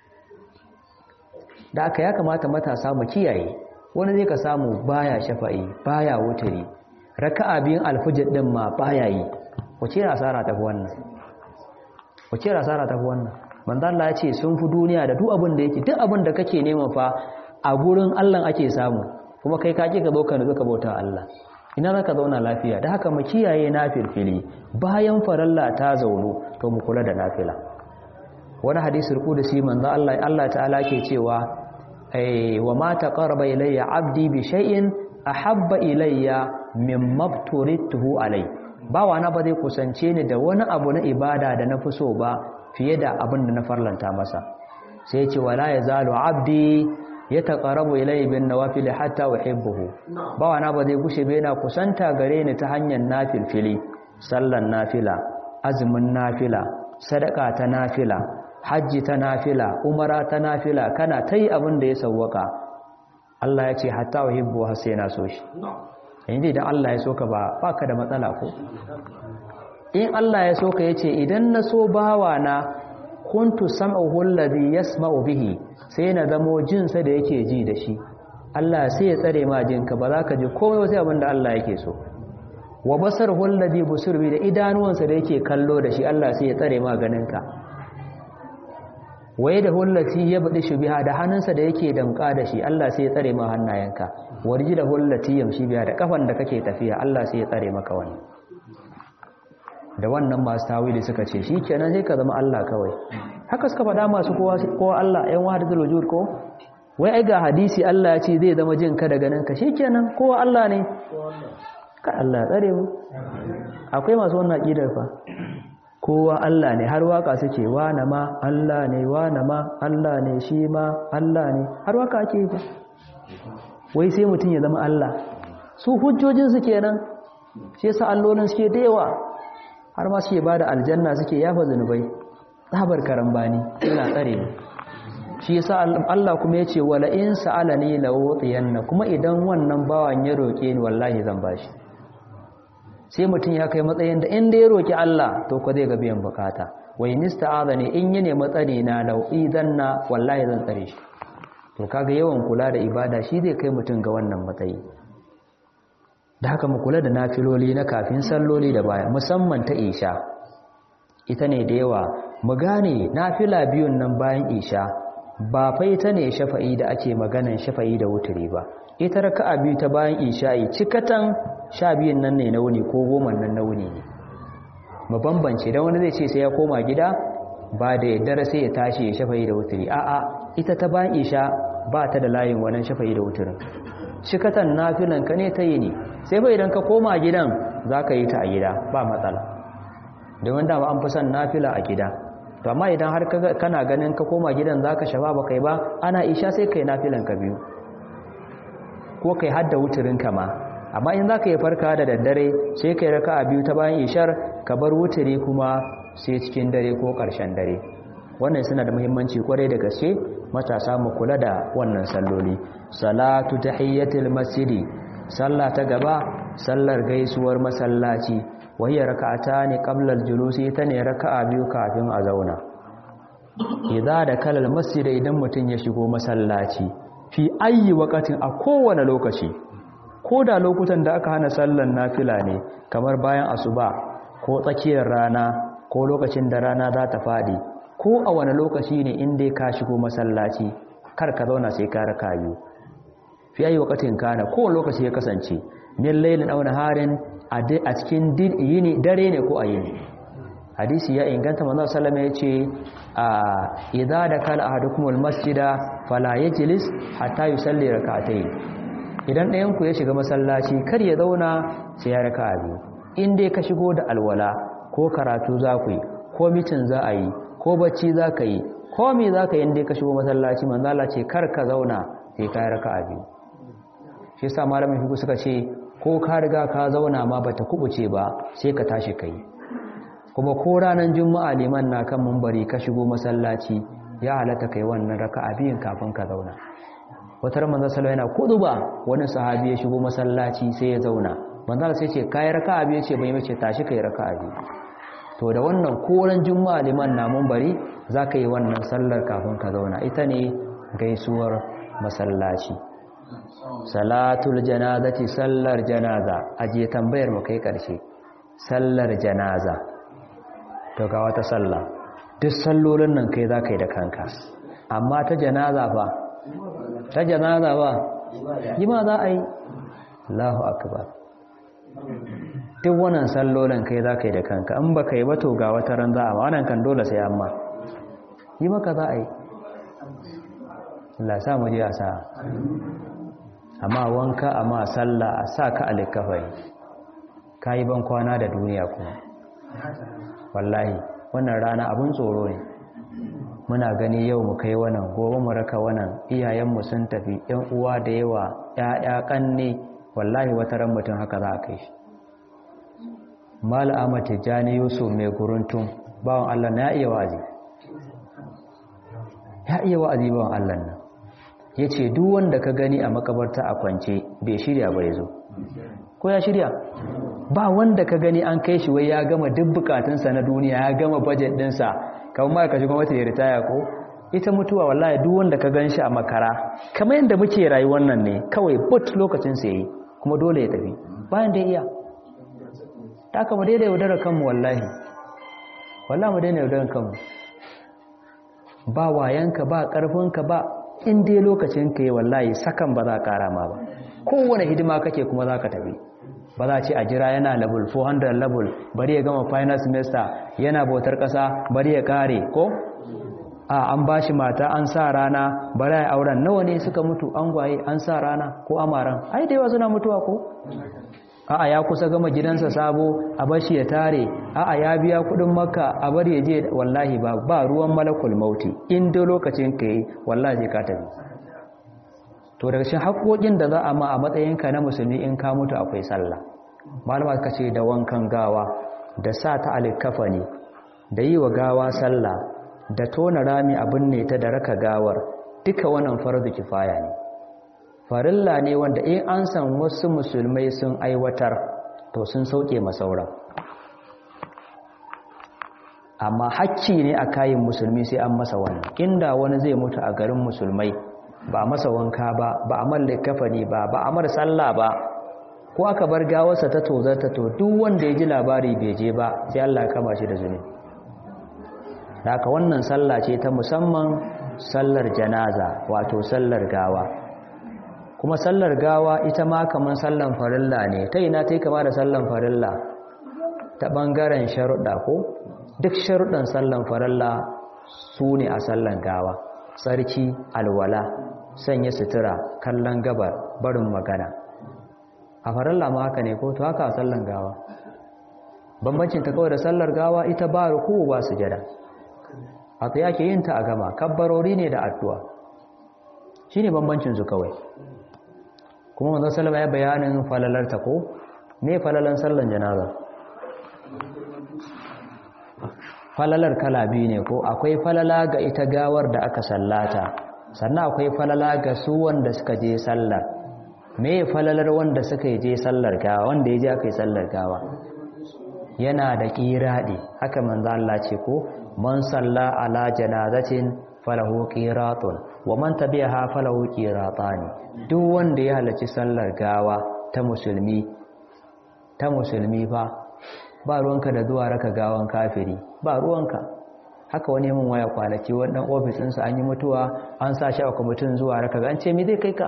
da aka ya kamata matasa mu kiyaye wani zai ka samu baya shafa'i baya wuturi raka'a biyun alfujr din ma baya yi wace asara ta fi wannan wace asara ta fi wannan manzo Allah ya ce sun fi duniya da duk abin da yake duk abin da kake nema fa a gurin Allah ake samu kuma kai ka ki ka zo ka nutsu ka bauta Allah ina zaka zauna lafiya da haka mu kiyaye nafilfili bayan faralla ta zaunu to mu kula da nafila wani hadisi rukudusi manzo Allah Allah ta'ala ke cewa ai wa ma taqarraba ilayya 'abdi bi shay'in ahabba ilayya mimma turituhu alai bawa na ba zai kusance ni da wani abu na ibada da na fi so ba fiye da abin da na farlanta masa sai ce wala yazalu 'abdi yataqarrabu ilayya bin nawafil hatta uhibbuhu bawa na ba zai gushe ba yana kusanta gare ni ta hanyar nafilfili sallan nafila azumin nafila sadaka ta nafila hajji ta nafila umara ta nafila kana ta yi abin da ya sauwaka Allah ya ce hatta wa hibbu har sai na so shi yanzu idan Allah ya so ka ba baka da matsala ko in Allah ya so ka yace idan na so bawa na kuntu sam'uhu alladhi yasma'u bihi sai na zamo jin sa da yake ji da shi Allah sai ya tsare ma jinka ba za ka ji komai sai abin da Allah yake so wa basaruhu alladhi busir bi da idanuwansa da yake kallo da shi Allah sai ya tsare ma ganinka waye da hullati ya budi shubiha da hannunsa da yake damka da shi Allah sai ya tsare ma hannayenka warji da hullati yamshi biha da kafan da kake tafiya Allah sai ya tsare maka wani da wannan masu tawili suka ce shikenan sai ka zama Allah kawai haka suka faɗa masu kowa kowa Allah ɗan wahdatul wujud ko wai ai ga hadisi Allah ya ce zai zama jin ka da ganin ka shikenan kowa Allah ne ka Allah tsare mu akwai masu wannan aqidar fa kowa Allah ne har waka suke wana ma Allah ne wana ma Allah ne shi ma Allah ne har waka ake ba wai sai mutum ya zama Allah su hujjojin su kenan shi yasa allolin suke da yawa har ma suke bada aljanna suke yafa zanubai tsabar karambani ina tsare mu shi yasa Allah kuma ya ce wala in sa'alani la utiyanna kuma idan wannan bawan ya roke ni wallahi zan bashi sai mutum ya kai matsayin da inda ya roki Allah to ko zai ga biyan bukata wai nista'azani in yi ne matsari na lau'i zanna wallahi zan tsare shi to kaga yawan kula da ibada shi zai kai mutum ga wannan matsayi da haka mu kula da nafiloli na kafin salloli da baya musamman ta isha ita ne da yawa mu gane nafila biyun nan bayan isha ba fa ita ne shafa'i da ake maganan shafa'i da wuturi ba ita raka'a biyu ta bayan isha'i cikatan sha biyun nan ne na wuni ko goma nan na wuni ne mu bambance dan wani zai ce sai ya koma gida ba da yaddare sai ya tashi ya shafa'i da wuturi a'a ita ta bayan isha ba ta da layin wannan shafa'i da wuturin cikatan nafilan ka ne ta yi ne sai bai idan ka koma gidan za ka yi ta a gida ba matsala domin dama an fi son nafila a gida to amma idan har kana ganin ka koma gidan za ka shafa ba kai ba ana isha sai kai nafilan ka biyu ko kai hadda wuturin ka ma amma in za ka yi farka da daddare sai kai raka a biyu ta bayan ishar ka bar wuturi kuma sai cikin dare ko ƙarshen dare wannan suna da muhimmanci kwarai da gaske matasa mu kula da wannan salloli salatu tahiyyatul masjidi sallah ta gaba sallar gaisuwar masallaci wahiyar raka'atani qabla al-julusi ta ne raka'a biyu kafin a zauna idza da kalal masjid idan mutun ya shigo masallaci fi ayi waqatin a kowane lokaci ko da lokutan da aka hana sallan nafila ne kamar bayan asuba ko tsakiyar rana ko lokacin da rana za ta fadi ko a wani lokaci ne in dai ka shigo masallaci kar ka zauna sai ka raka biyu fi ayi waqatin kana ko lokaci ya kasance min lailin aw naharin a cikin yini dare ne ko a yini hadisi ya inganta manzo sallama yace a idza dakala ahadukumul masjida fala yajlis hatta yusalli rak'atayn idan ɗayan ku ya shiga masallaci kar ya zauna sai ya raka'a biyu in dai ka shigo da alwala ko karatu za ku yi ko mitin za a yi ko bacci za ka yi ko me za ka yi in dai ka shigo masallaci manzo Allah ce kar ka zauna sai ka raka'a biyu shi yasa malamin fiqh suka ce ko ka riga ka zauna ma bata kubuce ba sai ka tashi kai kuma ko ranar juma'a liman na kan mumbari ka shigo masallaci ya halatta kai wannan raka'a biyun kafin ka zauna wata manzo sallallahu yana kuduba wani sahabi ya shigo masallaci sai ya zauna manzo sai ce kai raka'a biyu ce bai mace tashi kai raka'a biyu to da wannan ko ran juma'a liman na mumbari zaka yi wannan sallar kafin ka zauna ita ne gaisuwar masallaci salatul janazati sallar janaza aje tambayar mu kai karshe sallar janaza to ga wata sallah duk sallolin nan kai zaka yi da kanka amma ta janaza fa ta janaza ba yi ma za a yi Allahu akbar duk wannan sallolin kai zaka yi da kanka in baka yi ba to ga wata ran za a ma wannan kan dole sai amma yi maka za a yi Allah sa mu je a sa amma wanka amma sallah a sa ka alikafai ka yi ban kwana da duniya kuma wallahi wannan rana abin tsoro ne muna gani yau mu kai wannan gobe mu raka wannan iyayenmu sun tafi yan uwa da yawa ƴaƴa kanne wallahi wata ran mutum haka za a kai shi mal ahmad tijani yusuf mai guruntun bawan Allah na iya wa'azi ya iya wa'azi bawan Allah nan ya ce duk wanda ka gani a makabarta a kwance bai shirya ba ya zo ko ya shirya ba wanda ka gani an kai shi wai ya gama duk bukatunsa na duniya ya gama budget dinsa kamar ma ka shiga mata ya ritaya ko ita mutuwa wallahi duk wanda ka gan shi a makara kamar yadda muke rayuwar nan ne kawai but lokacin sa yi kuma dole ya tafi bayan da iya ta kama daidai yaudarar kanmu wallahi wallahi mu daina yaudarar kanmu ba wayanka ba karfinka ba in dai lokacin ka yi wallahi sakan ba za a kara ma ba kowane hidima kake kuma za ka tafi ba za ce a jira yana level 400 level bari ya gama final semester yana bautar ƙasa bari ya kare ko a an ba shi mata an sa rana bari ya auren nawa ne suka mutu an gwaye an sa rana ko amaran ai da yawa suna mutuwa ko a'a ya kusa gama gidansa sabo a bashi ya tare a'a ya biya kudin makka a bar ya je wallahi ba ba ruwan malakul mauti in da lokacin ka yi wallahi zai ka tafi to daga cikin haƙoƙin da za a ma a matsayinka na musulmi in ka mutu akwai sallah malama ka ce da wankan gawa da sa ta alkafa ne da yi wa gawa sallah da tona rami abin ne ta da raka gawar duka wannan farzu kifaya ne farilla ne wanda in an san wasu musulmai sun aiwatar to sun sauke masauran amma hakki ne a kayan musulmi sai an masa wannan inda wani zai mutu a garin musulmai ba masa wanka ba ba a man likafani ba ba a mar sallah ba ko aka bar gawarsa ta tozarta to duk wanda ya ji labari bai je ba sai Allah ya kama shi da zunubi haka wannan sallah ce ta musamman sallar janaza wato sallar gawa kuma sallar gawa ita ma kaman sallan farilla ne ta ina ta yi kama da sallan farilla ta ɓangaren sharuɗa ko duk sharuɗan sallan farilla su ne a sallan gawa tsarki alwala sanya sutura kallon gabar barin magana a farilla ma haka ne ko to haka a sallan gawa bambancin ta kawai da sallar gawa ita ba ruku ba sujada a tsaye ake yin ta a gama kabbarori ne da addu'a shi ne bambancin su kawai kuma wanzan salama ya bayanin falalar ta ko me falalan sallan janaza falalar kala biyu ne ko akwai falala ga ita gawar da aka sallata sannan akwai falala ga su wanda suka je sallar me falalar wanda suka je sallar gawa wanda ya je aka yi sallar gawa yana da ƙiraɗi haka manzo Allah ce ko man salla ala janazatin falahu qiratun wa man tabi'aha falahu qiratani duk wanda ya halarci sallar gawa ta musulmi ta musulmi fa ba ruwanka da zuwa raka gawan kafiri ba ruwanka haka wani mun waya kwanaki wannan ofis ɗinsa an yi mutuwa an sa shi a kwamitin zuwa raka ga an ce me zai kai ka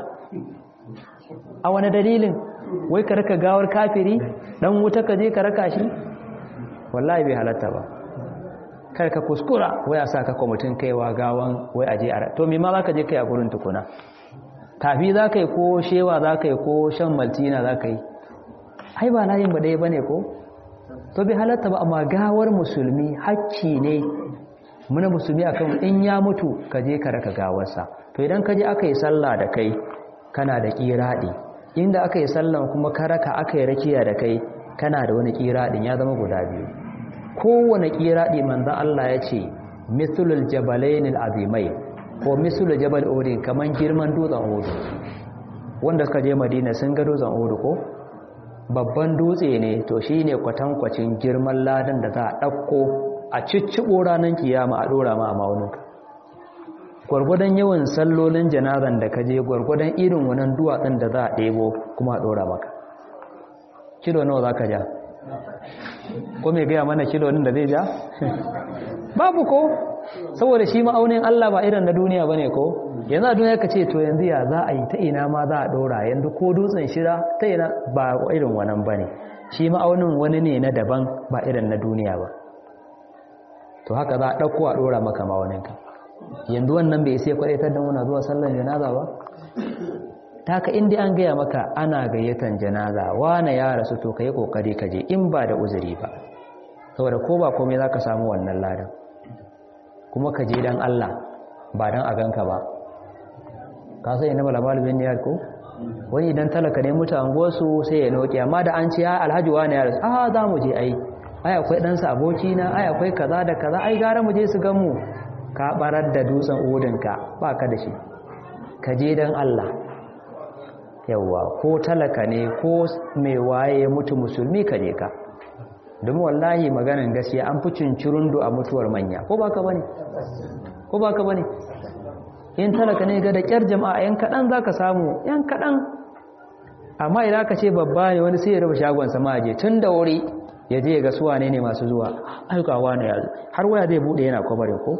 a wani dalilin wai ka raka gawar kafiri dan wuta ka je ka raka shi wallahi bai halatta ba kar ka kuskura wai a sa ka kwamitin kaiwa gawan wai aje a to me ma za ka je kai a gurin tukuna tafi za ka yi ko shewa za ka yi ko shan maltina za ka yi ai ba layin ba ɗaya ba ne ko to bai halatta ba amma gawar musulmi hakki ne muna musulmi akan in ya mutu ka je ka raka gawarsa to idan ka je aka yi sallah da kai kana da kiraɗi inda aka yi sallan kuma ka raka aka yi rakiya da kai kana da wani kiraɗin ya zama guda biyu kowane kiraɗi manzan Allah ya ce misulul jabalainil azimai ko misulul jabal odin kaman girman dutsen odu wanda suka je madina sun ga dutsen odu ko babban dutse ne to shi ne kwatankwacin girman ladan da za a ɗauko a cicciɓo ranar kiyama a ɗora ma a maunuka gwargwadon yawan sallolin janazan da ka je gwargwadon irin wannan duwatsun da za a ɗebo kuma a ɗora maka kilo nawa za ka ja ko mai gaya mana kilo da zai ja babu ko saboda shi ma'aunin Allah ba irin na duniya ba ne ko yanzu a duniya ka ce to yanzu ya za a yi ta ina ma za a ɗora yanzu ko dutsen shira ta ina ba irin wannan ba ne shi ma'aunin wani ne na daban ba irin na duniya ba to haka za a ɗauko a ɗora maka ma'auninka yanzu wannan bai sai kwaɗaitar da muna zuwa sallan janaza ba ta haka inda an gaya maka ana gayyatan janaza wane ya rasu to ka yi ƙoƙari ka je in ba da uzuri ba saboda ko ba komai za ka samu wannan ladan kuma ka je don Allah ba don a ganka ba ka sai na malamal bin niyar ko wani idan talaka ne mutu anguwarsu sai ya noki amma da an ce ya alhaji wani ya rasu a za mu je ai ai akwai ɗansa abokina ai akwai kaza da kaza ai gara mu je su gan mu ka barar da dutsen udinka ba ka da shi ka je don Allah yawwa ko talaka ne ko mai waye mutu musulmi ka je ka domin wallahi maganan gaskiya an fi cincirundu a mutuwar manya ko ba ka bane ko ba ka bane in talaka ne ga da kyar jama'a yan kaɗan za ka samu yan kaɗan amma idan ka ce babba ne wani sai ya raba shagon sama je tun da wuri ya je ga suwa ne ne masu zuwa aikawa ne ya har waya zai buɗe yana kwabarin ko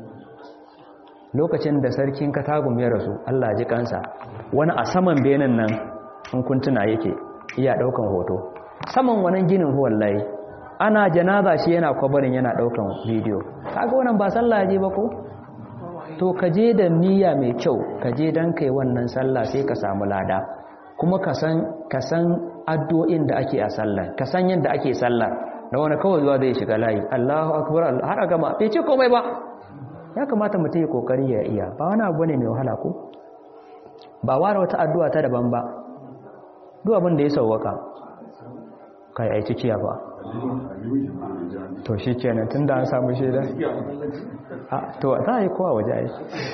lokacin da sarkin katagun ya rasu allah ji kansa wani a saman benin nan in kuntuna yake iya ɗaukan hoto saman wannan ginin wallahi ana janaza shi yana kwabarin yana ɗaukan bidiyo kaga wannan ba sallah je ba ko to ka je da niyya mai kyau ka je don kai wannan sallah sai ka samu lada kuma ka san addu'o'in da ake a sallah ka san yadda ake sallah da wani kawai zuwa zai shiga layi Allahu akbar har a gama bai ce komai ba ya kamata mutum ya kokari ya iya ba wani abu ne mai wahala ko ba ware wata addu'a ta daban ba duk abin da ya sauwaka kai ai cikiya ba to shi kenan tun da an samu shaida to za a yi kowa waje a yi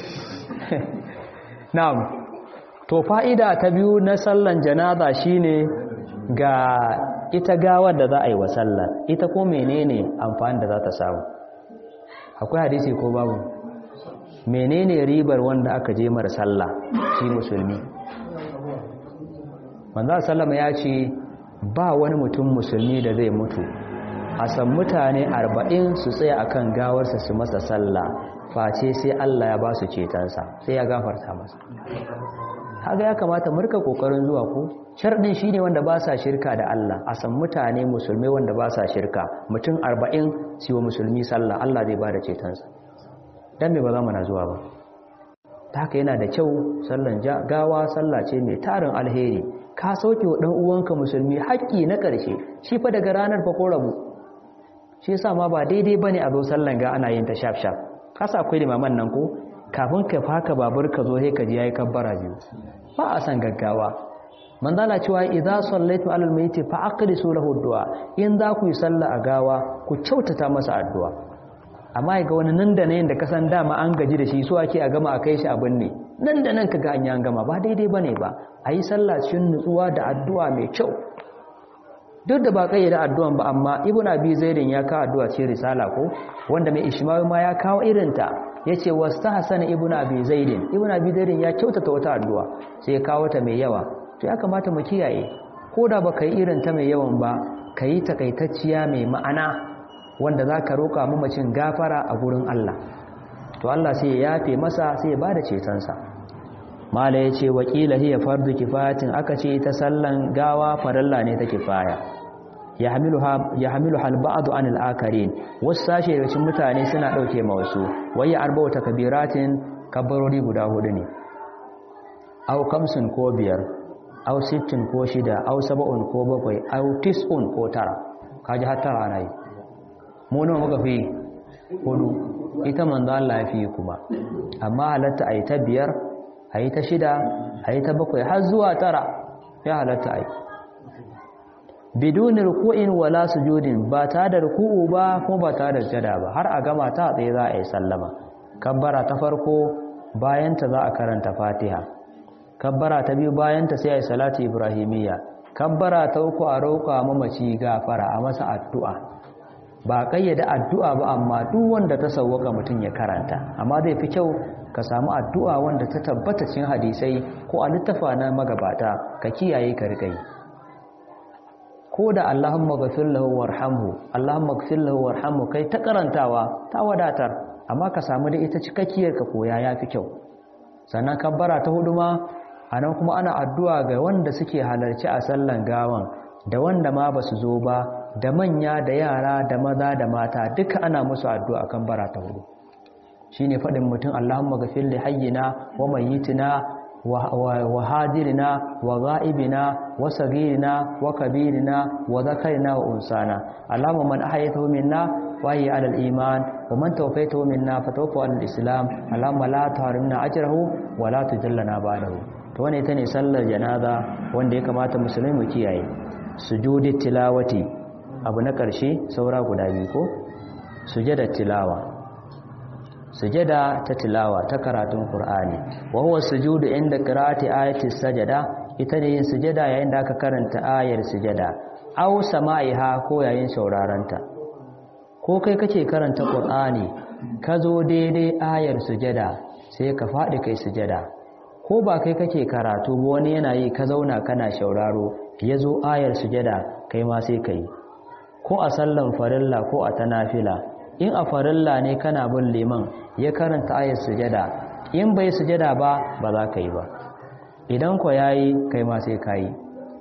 na'am to fa'ida ta biyu na sallan janaza shine ga ita gawar da za a yi wa sallar ita ko menene amfani da za ta samu akwai hadisi ko babu menene ribar wanda aka je mara sallah shi musulmi manzo sallama ya ce ba wani mutum musulmi da zai mutu a san mutane arba'in su tsaya akan gawarsa su masa sallah face sai Allah ya ba su cetonsa sai ya gafarta masa haga ya kamata murka kokarin zuwa ko sharɗin shine wanda ba sa shirka da Allah a san mutane musulmai wanda ba sa shirka mutum arba'in su wa musulmi sallah Allah zai ba da cetonsa dan me ba za mu na zuwa ba ta haka yana da kyau sallan gawa sallah ce mai tarin alheri ka sauke wa ɗan uwanka musulmi haƙƙi na ƙarshe shi fa daga ranar fa ko rabu shi yasa ma ba daidai bane a zo sallan ga ana yin ta shaf shaf kasa akwai limaman nan ko kafin ka faka babur ka zo sai ka ji yayi kabbara biyu ba a san gaggawa manzala cewa idza sallaitu alal mayyit fa aqdisu lahu du'a in za ku yi sallah a gawa ku kyautata masa addu'a amma ga wani nan da nan da ka san dama an gaji da shi so ake a gama a kai shi abin ne nan da nan kaga an yi an gama ba daidai bane ba a yi sallah cikin nutsuwa da addu'a mai kyau duk da ba kai da addu'an ba amma ibnu abi zaidin ya kawo addu'a ce risala ko wanda mai ishmawi ma ya kawo irin ta yace wastahsana ibnu abi zaidin ibnu abi zaidin ya kyautata wata addu'a sai ya kawo ta mai yawa to ya kamata mu kiyaye ko da baka yi irin ta mai yawan ba kayi takaitacciya mai ma'ana wanda zaka roka mamacin gafara a gurin Allah to Allah sai ya yafe masa sai ya bada cetonsa mala yace wakila hiya fardu kifayatin aka ce ita sallan gawa faralla ne ta kifaya yahmiluha al-ba'd an al-akarin wasu sashe daga cikin mutane suna dauke ma wasu wayya arba'u takbiratin kabbarori guda hudu ne aw kamsun ko biyar aw sittin ko shida aw sab'un ko bakwai aw tis'un ko tara kaji har tara ana yi mu nawa muka fi hudu ita manzo Allah ya fi kuma amma halatta ayi ta biyar ayi ta shida ayi ta bakwai har zuwa tara ya halatta ayi biduni ruku'in wala sujudin ba ta da ruku'u ba ko ba ta da jada ba har a gama ta tsaye za a yi sallama kabbara ta farko bayan ta za a karanta fatiha kabbara ta biyu bayan ta sai a yi salatu ibrahimiyya kabbara ta uku a roƙa mamaci gafara a masa addu'a ba kayyada addu'a ba amma duk wanda ta sauwaka mutum ya karanta amma zai fi kyau ka samu addu'a wanda ta tabbata cikin hadisai ko a littafa na magabata ka kiyaye ka riƙa yi ko da Allahumma ghafir lahu warhamhu Allahumma ghafir lahu warhamhu kai ta karantawa ta wadatar amma ka samu da ita cikakkiyar ka koya yafi kyau sannan kabbara ta hudu ma anan kuma ana addu'a ga wanda suke halarci a sallan gawan da wanda ma basu zo ba da manya da yara da maza da mata duka ana musu addu'a kan bara ta hudu shine fadin mutum Allahumma ghafir li hayyina wa mayyitina wa hadirina wa ghaibina wa sagirina wa kabirina wa zakarina wa unsana Allahumma man ahyaytahu minna wa hiya ala al-iman wa man tawaffaytahu minna fatawaffa ala al-islam Allahumma la tahrimna ajrahu wa la tujallana ba'dahu to wannan ita ne sallar janaza wanda ya kamata musulmi mu kiyaye sujudi tilawati abu na ƙarshe saura guda biyu ko sujada tilawa sujada ta tilawa ta karatun Qur'ani wa huwa sujudu inda qira'ati ayati sajada ita ne yin sujada yayin da aka karanta ayar sujada aw sama'iha ko yayin sauraranta ko kai kake karanta Qur'ani ka zo daidai ayar sujada sai ka faɗi kai sujada ko ba kai kake karatu ba wani yana yi ka zauna kana shauraro ya zo ayar sujada kai ma sai ka yi ko a sallan farilla ko a tanafila in a farilla ne kana bin liman ya karanta ayar sujada in bai sujada ba ba za ka yi ba idan ko yayi kai ma sai ka yi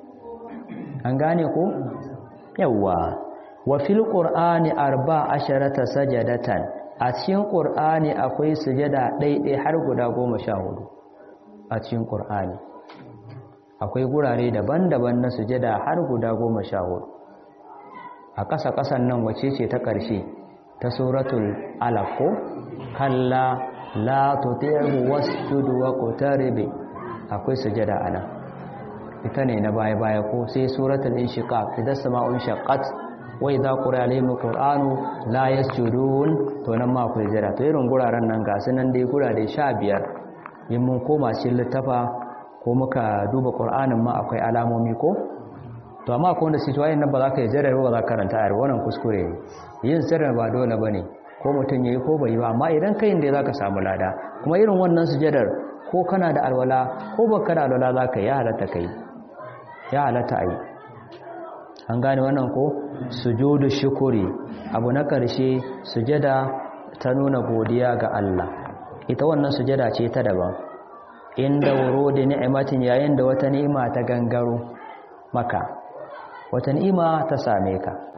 an gane ko yawwa wa fil qur'ani arba asharata sajadatan a cikin qur'ani akwai sujada ɗaiɗai har guda goma sha hudu a cikin qur'ani akwai gurare daban-daban na sujada har guda goma sha hudu a ƙasa-ƙasan nan wace ce ta ƙarshe ta suratul alaq ko kalla la tuti'hu wasjud wa qtarib akwai sujada ana ita ne na baya baya ko sai suratul inshiqaq idan sama'un shaqqat wa idza qira alaihim alquranu la yasjudun to nan ma akwai jira to irin guraren nan ga sunan dai gurare 15 in mun koma cikin littafa ko muka duba qur'anin ma akwai alamomi ko to amma akwai wanda sai nan ba za ka yi jira ba za ka karanta ayar wannan kuskure ne yin sirrin ba dole bane ko mutum yayi ko bai yi ba amma idan kai inda zaka samu lada kuma irin wannan sujadar ko kana da alwala ko baka da alwala zaka yi ya halatta kai ya halatta ai an gane wannan ko sujudu shukuri abu na karshe sujada ta nuna godiya ga Allah ita wannan sujada ce ta daban inda wurudi ni'matin yayin da wata ni'ima ta gangaro maka wata ni'ima ta same ka